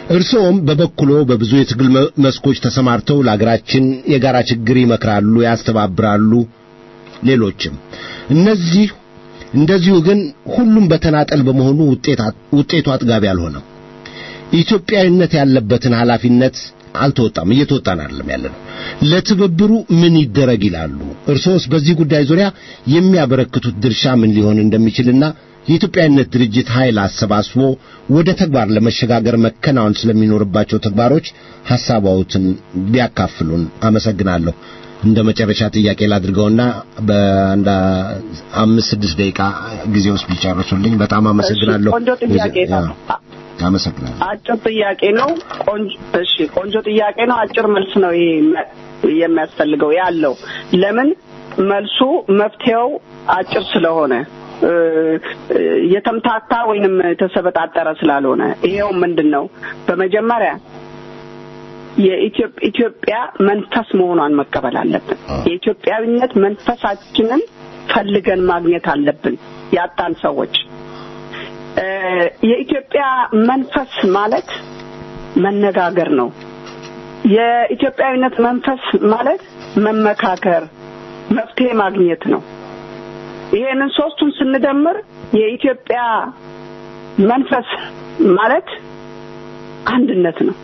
እርስዎም በበኩሎ በብዙ የትግል መ- መስኮች ተሰማርተው ለአገራችን የጋራ ችግር ይመክራሉ፣ ያስተባብራሉ። ሌሎችም እነዚህ እንደዚሁ ግን ሁሉም በተናጠል በመሆኑ ውጤት ውጤቱ አጥጋቢ አልሆነም። ኢትዮጵያዊነት ያለበትን ኃላፊነት አልተወጣም፣ እየተወጣን አይደለም ያለ ነው። ለትብብሩ ምን ይደረግ ይላሉ? እርሶስ በዚህ ጉዳይ ዙሪያ የሚያበረክቱት ድርሻ ምን ሊሆን እንደሚችልና የኢትዮጵያዊነት ድርጅት ኃይል አሰባስቦ ወደ ተግባር ለመሸጋገር መከናወን ስለሚኖርባቸው ተግባሮች ሐሳባዎትን ቢያካፍሉን አመሰግናለሁ። እንደ መጨረሻ ጥያቄ ላድርገውና በአንድ አምስት ስድስት ደቂቃ ጊዜ ውስጥ ቢጨርሱልኝ በጣም አመሰግናለሁ። ቆንጆ ጥያቄ ነው። ያ፣ አመሰግናለሁ። አጭር ጥያቄ ነው። ቆንጆ እሺ፣ ቆንጆ ጥያቄ ነው። አጭር መልስ ነው ይሄ መ- የሚያስፈልገው ያለው ለምን መልሱ መፍትሄው አጭር ስለሆነ እ፣ እ፣ የተምታታ ወይንም የተሰበጣጠረ ስላልሆነ ይሄው ምንድን ነው በመጀመሪያ የኢትዮጵ- ኢትዮጵያ መንፈስ መሆኗን መቀበል አለብን። የኢትዮጵያዊነት መንፈሳችንን ፈልገን ማግኘት አለብን። ያጣን ሰዎች እ፣ የኢትዮጵያ መንፈስ ማለት መነጋገር ነው። የኢትዮጵያዊነት መንፈስ ማለት መመካከር፣ መፍትሄ ማግኘት ነው። ይሄንን ሶስቱን ስንደምር የኢትዮጵያ መንፈስ ማለት አንድነት ነው።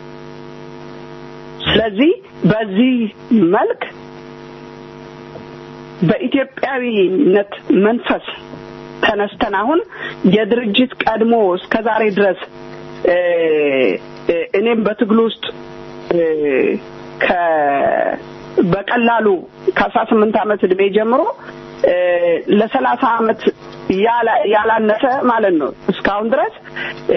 ስለዚህ በዚህ መልክ በኢትዮጵያዊነት መንፈስ ተነስተን አሁን የድርጅት ቀድሞ እስከ ዛሬ ድረስ እ፣ እ፣ እኔም በትግሉ ውስጥ እ፣ ከ በቀላሉ ከአስራ ስምንት ዓመት እድሜ ጀምሮ እ፣ ለሰላሳ ዓመት ያላ- ያላነሰ ማለት ነው እስካሁን ድረስ እ፣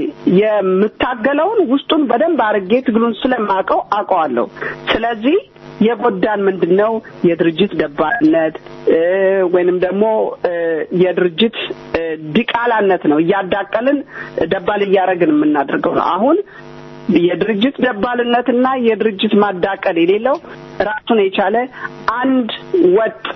የምታገለውን ውስጡን በደንብ አድርጌ ትግሉን ስለማውቀው አውቀዋለሁ። ስለዚህ የጎዳን ምንድን ነው? የድርጅት ደባልነት እ፣ ወይንም ደግሞ እ፣ የድርጅት እ፣ ዲቃላነት ነው። እያዳቀልን ደባል እያደረግን የምናደርገው ነው። አሁን የድርጅት ደባልነትና የድርጅት ማዳቀል የሌለው ራሱን የቻለ አንድ ወጥ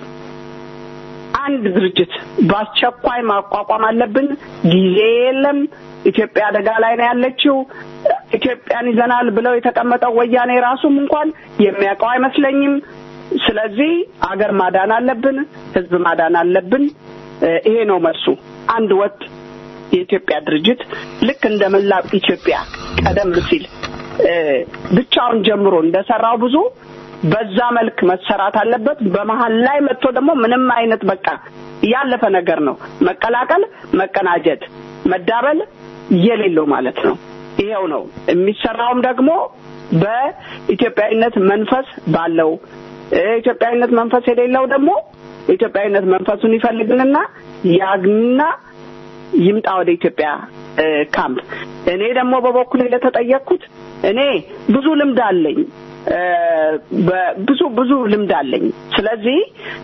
አንድ ድርጅት በአስቸኳይ ማቋቋም አለብን። ጊዜ የለም። ኢትዮጵያ አደጋ ላይ ነው ያለችው። ኢትዮጵያን ይዘናል ብለው የተቀመጠው ወያኔ ራሱም እንኳን የሚያውቀው አይመስለኝም። ስለዚህ አገር ማዳን አለብን፣ ህዝብ ማዳን አለብን። እ፣ ይሄ ነው መልሱ። አንድ ወጥ የኢትዮጵያ ድርጅት ልክ እንደ መላው ኢትዮጵያ ቀደም ሲል እ፣ ብቻውን ጀምሮ እንደሰራው ብዙ በዛ መልክ መሰራት አለበት። በመሀል ላይ መጥቶ ደግሞ ምንም አይነት በቃ ያለፈ ነገር ነው መቀላቀል፣ መቀናጀት፣ መዳበል የሌለው ማለት ነው። ይሄው ነው የሚሰራውም ደግሞ በኢትዮጵያዊነት መንፈስ ባለው እ፣ ኢትዮጵያዊነት መንፈስ የሌለው ደግሞ የኢትዮጵያዊነት መንፈሱን ይፈልግንና ያግና ይምጣ ወደ ኢትዮጵያ እ፣ ካምፕ። እኔ ደግሞ በበኩሌ ለተጠየቅኩት እኔ ብዙ ልምድ አለኝ እ፣ በ- ብዙ ብዙ ልምድ አለኝ። ስለዚህ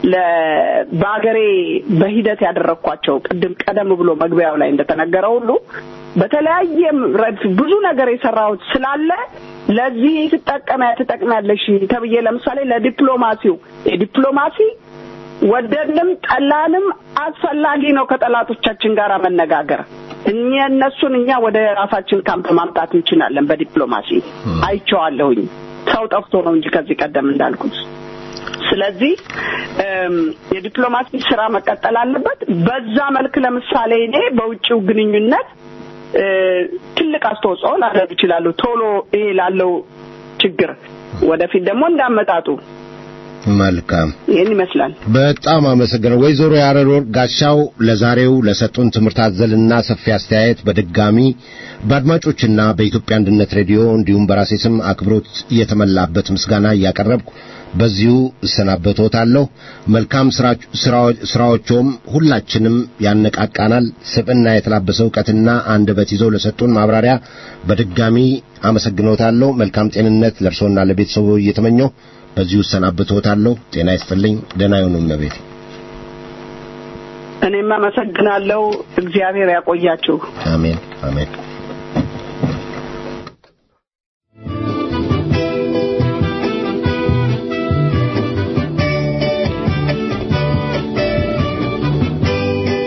ለ- በሀገሬ በሂደት ያደረግኳቸው ቅድም ቀደም ብሎ መግቢያው ላይ እንደተነገረው ሁሉ በተለያየ ረድፍ ብዙ ነገር የሰራሁት ስላለ ለዚህ ትጠቀሚያ ትጠቅሚያለሽ ተብዬ ለምሳሌ ለዲፕሎማሲው የዲፕሎማሲ ወደድንም ጠላንም አስፈላጊ ነው ከጠላቶቻችን ጋር መነጋገር። እኛ እነሱን እኛ ወደ ራሳችን ካምፕ ማምጣት እንችላለን። በዲፕሎማሲ አይቼዋለሁኝ። ሰው ጠፍቶ ነው እንጂ ከዚህ ቀደም እንዳልኩት። ስለዚህ እም፣ የዲፕሎማሲ ስራ መቀጠል አለበት። በዛ መልክ ለምሳሌ እኔ በውጭው ግንኙነት እ፣ ትልቅ አስተዋጽኦ ላደርግ እችላለሁ። ቶሎ ይሄ ላለው ችግር ወደፊት ደግሞ እንዳመጣጡ መልካም ይህን ይመስላል። በጣም አመሰግነው ወይዘሮ ያረዶር ጋሻው ለዛሬው ለሰጡን ትምህርት አዘልና ሰፊ አስተያየት በድጋሚ በአድማጮችና በኢትዮጵያ አንድነት ሬዲዮ እንዲሁም በራሴ ስም አክብሮት የተመላበት ምስጋና እያቀረብኩ በዚሁ እሰናበቶታለሁ። መልካም ስራ- ስራዎ- ስራዎችዎም ሁላችንም ያነቃቃናል። ስብዕና የተላበሰ እውቀትና አንደበት ይዘው ለሰጡን ማብራሪያ በድጋሚ አመሰግኖታለሁ። መልካም ጤንነት ለእርሶና ለቤተሰቡ እየተመኘው በዚሁ እሰናበቶታለሁ። ጤና ይስጥልኝ። ደህና ይሁኑ እመቤቴ። እኔም አመሰግናለሁ። እግዚአብሔር ያቆያችሁ። አሜን አሜን።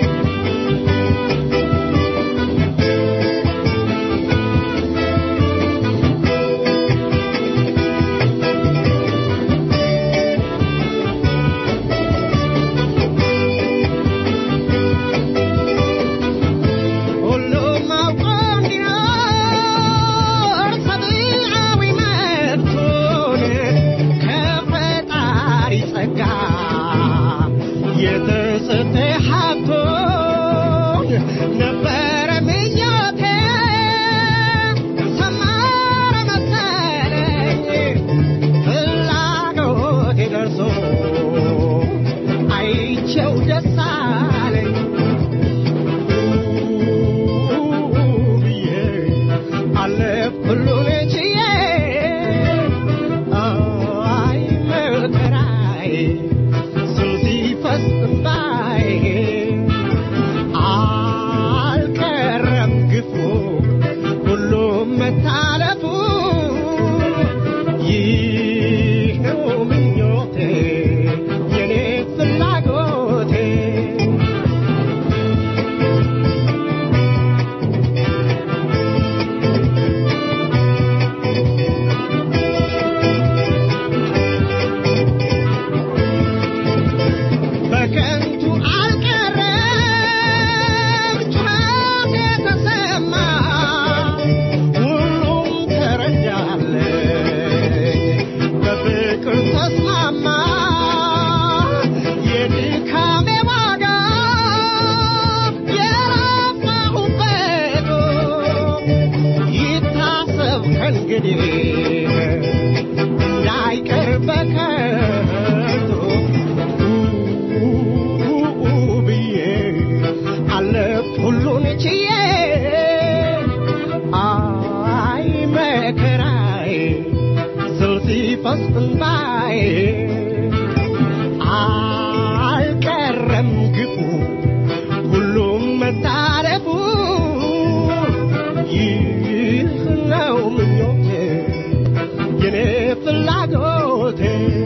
♪ እንዳይቀር በከንቱ ብዬ አለፍ ሁሉን ችዬ አይ መከራዬ ስል ሲፈስ እንባዬ አልቀረም ግፉ ሁሉም መታረፉ ይህ ነው ምኞቴ የኔ ፍላጎቴ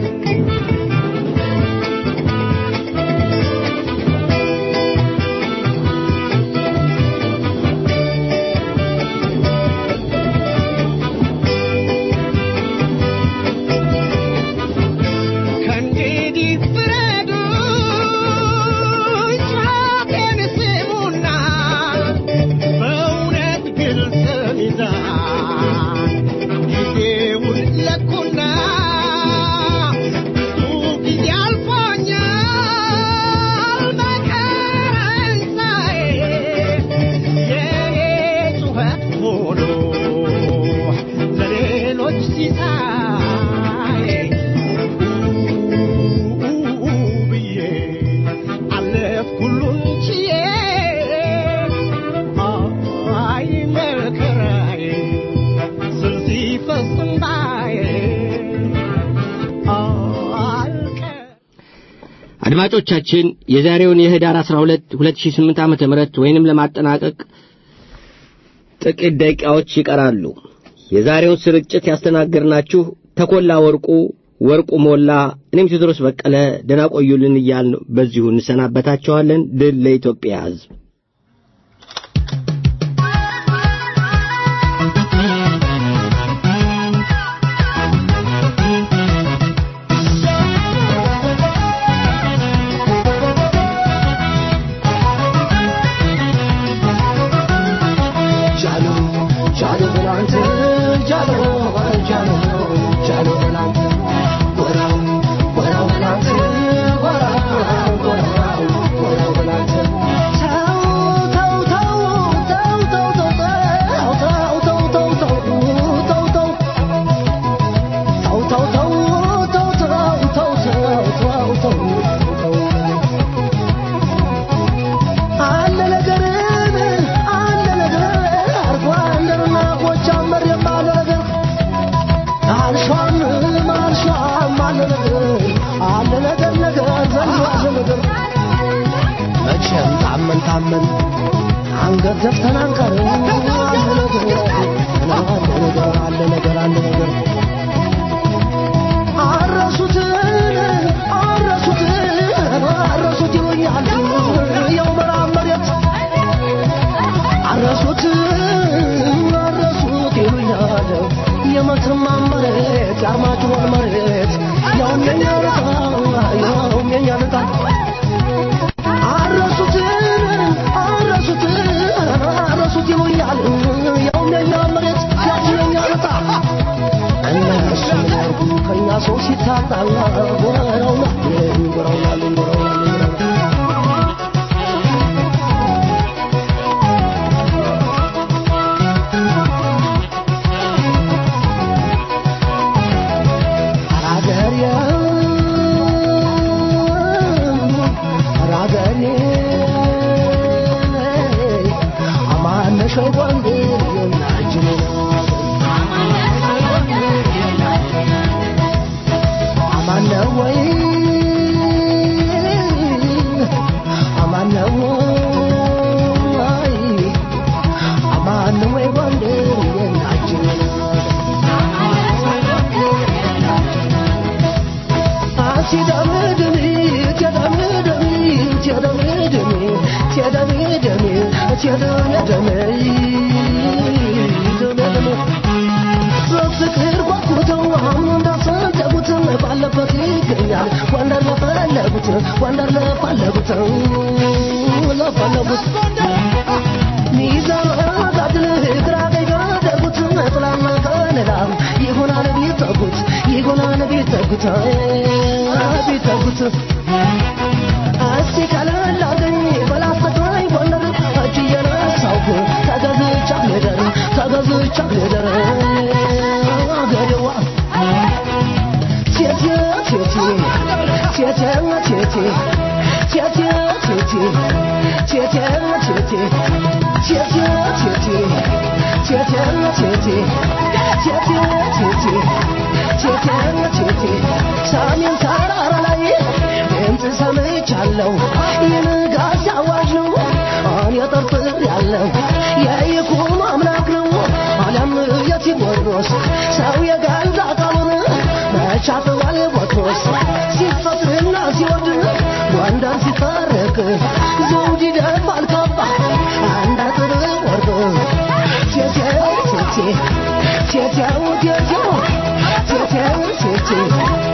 ከእንግዲህ ፍረዱ ጫፌን ስሙና በእውነት ግልጽ ሚዛን ጊዜውን ለኩና ብዙ ጊዜ አልፎኛል በከንሳዬ የኔ ጩኸት ሆኖ ለሌሎች ሲሳይ ብዬ አለፍኩ ሁሉን ችዬ አይ መከራዬ ስል ሲፈስ እንባዬ አልቀር አድማጮቻችን የዛሬውን የህዳር 12 2008 ዓመተ ምህረት ወይንም ለማጠናቀቅ ጥቂት ደቂቃዎች ይቀራሉ። የዛሬውን ስርጭት ያስተናገርናችሁ ተኮላ ወርቁ፣ ወርቁ ሞላ፣ እኔም ቴዎድሮስ በቀለ ደህና ቆዩልን እያልን በዚሁ እንሰናበታችኋለን። ድል ለኢትዮጵያ ሕዝብ። ጃሎ ጃሎ በላንተ ጃሎ ጃሎ ጃሎ በላንተ ጎራው ጎራው በላንተ ጎራው ጎራው ጎራው በላንተ ተው ተው ተው ተው ተው ተው ተው ተው ተው ተው ተው ተው ተው ተው ተው ተው ተው ተው ተው አለ ነገርን አለ ነገር አርጎ አንደርና ጎጃም መሬም አለ ነገር አልሿም አልሿም አለ ነገር አለ ነገር ነገር ዘንድ አለ ነገር መቼም ታመን ታመን አንገት ደፍተን አንቀርም አለ ነገር አለ ነገር አለ ነገር አለ ነገር አረሱትን አረሱትን አረሱት ይሉኛል የው ምዕራብ መሬት አረሱት አረሱት ይሉኛል የመተማ መሬት የአርማጭሆን መሬት ያውም የኛ ልጣ ያውም የኛ ልጣ አረሱት አረሱት አረሱት ይሉኛል ያውም የኛ መሬት ያውም የኛ ልጣ እነሱ ከኛ ሰው ሲታጣ ጎረውና ጎረውና ጎረውና በፍቅር ጓጉተው አሁን እንዳሰደጉት ባለበት ይገኛል ወንደር ለፈለጉት ወንደር ለፈለጉት ለፈለጉት ሚዛን አጋድል ግራ ቀኝ ካደረጉት ጥላና ከለላ ይሆናል ቢጠጉት ይሆናል ቢጠጉት ቢጠጉት እስቲ ቀለል አድርገኝ በላስተቃኝ ጎንደር እጅ እየነሳሁ ተገዝቻ ልደር ተገዝቻ ልደር ሰሜን ተራራ ላይ ድምፅ ሰምቻለሁ የንጋት አዋጅ ነው እኔ ጠርጥር ያለው የይኩኖ አምላክ ነው አለም የቴዎድሮስ ሰው የገዛ ቃሉን መቻጥዋል ቦትሮስ ሲፈጥርና ሲወድ ጎንደር ሲታረቅ ዘውድ ይደፋል ካባ አንድ አጥር ወርቅ ቴቴው ቴቴ ቴቴው ቴቴው ቴቴው ቴቴ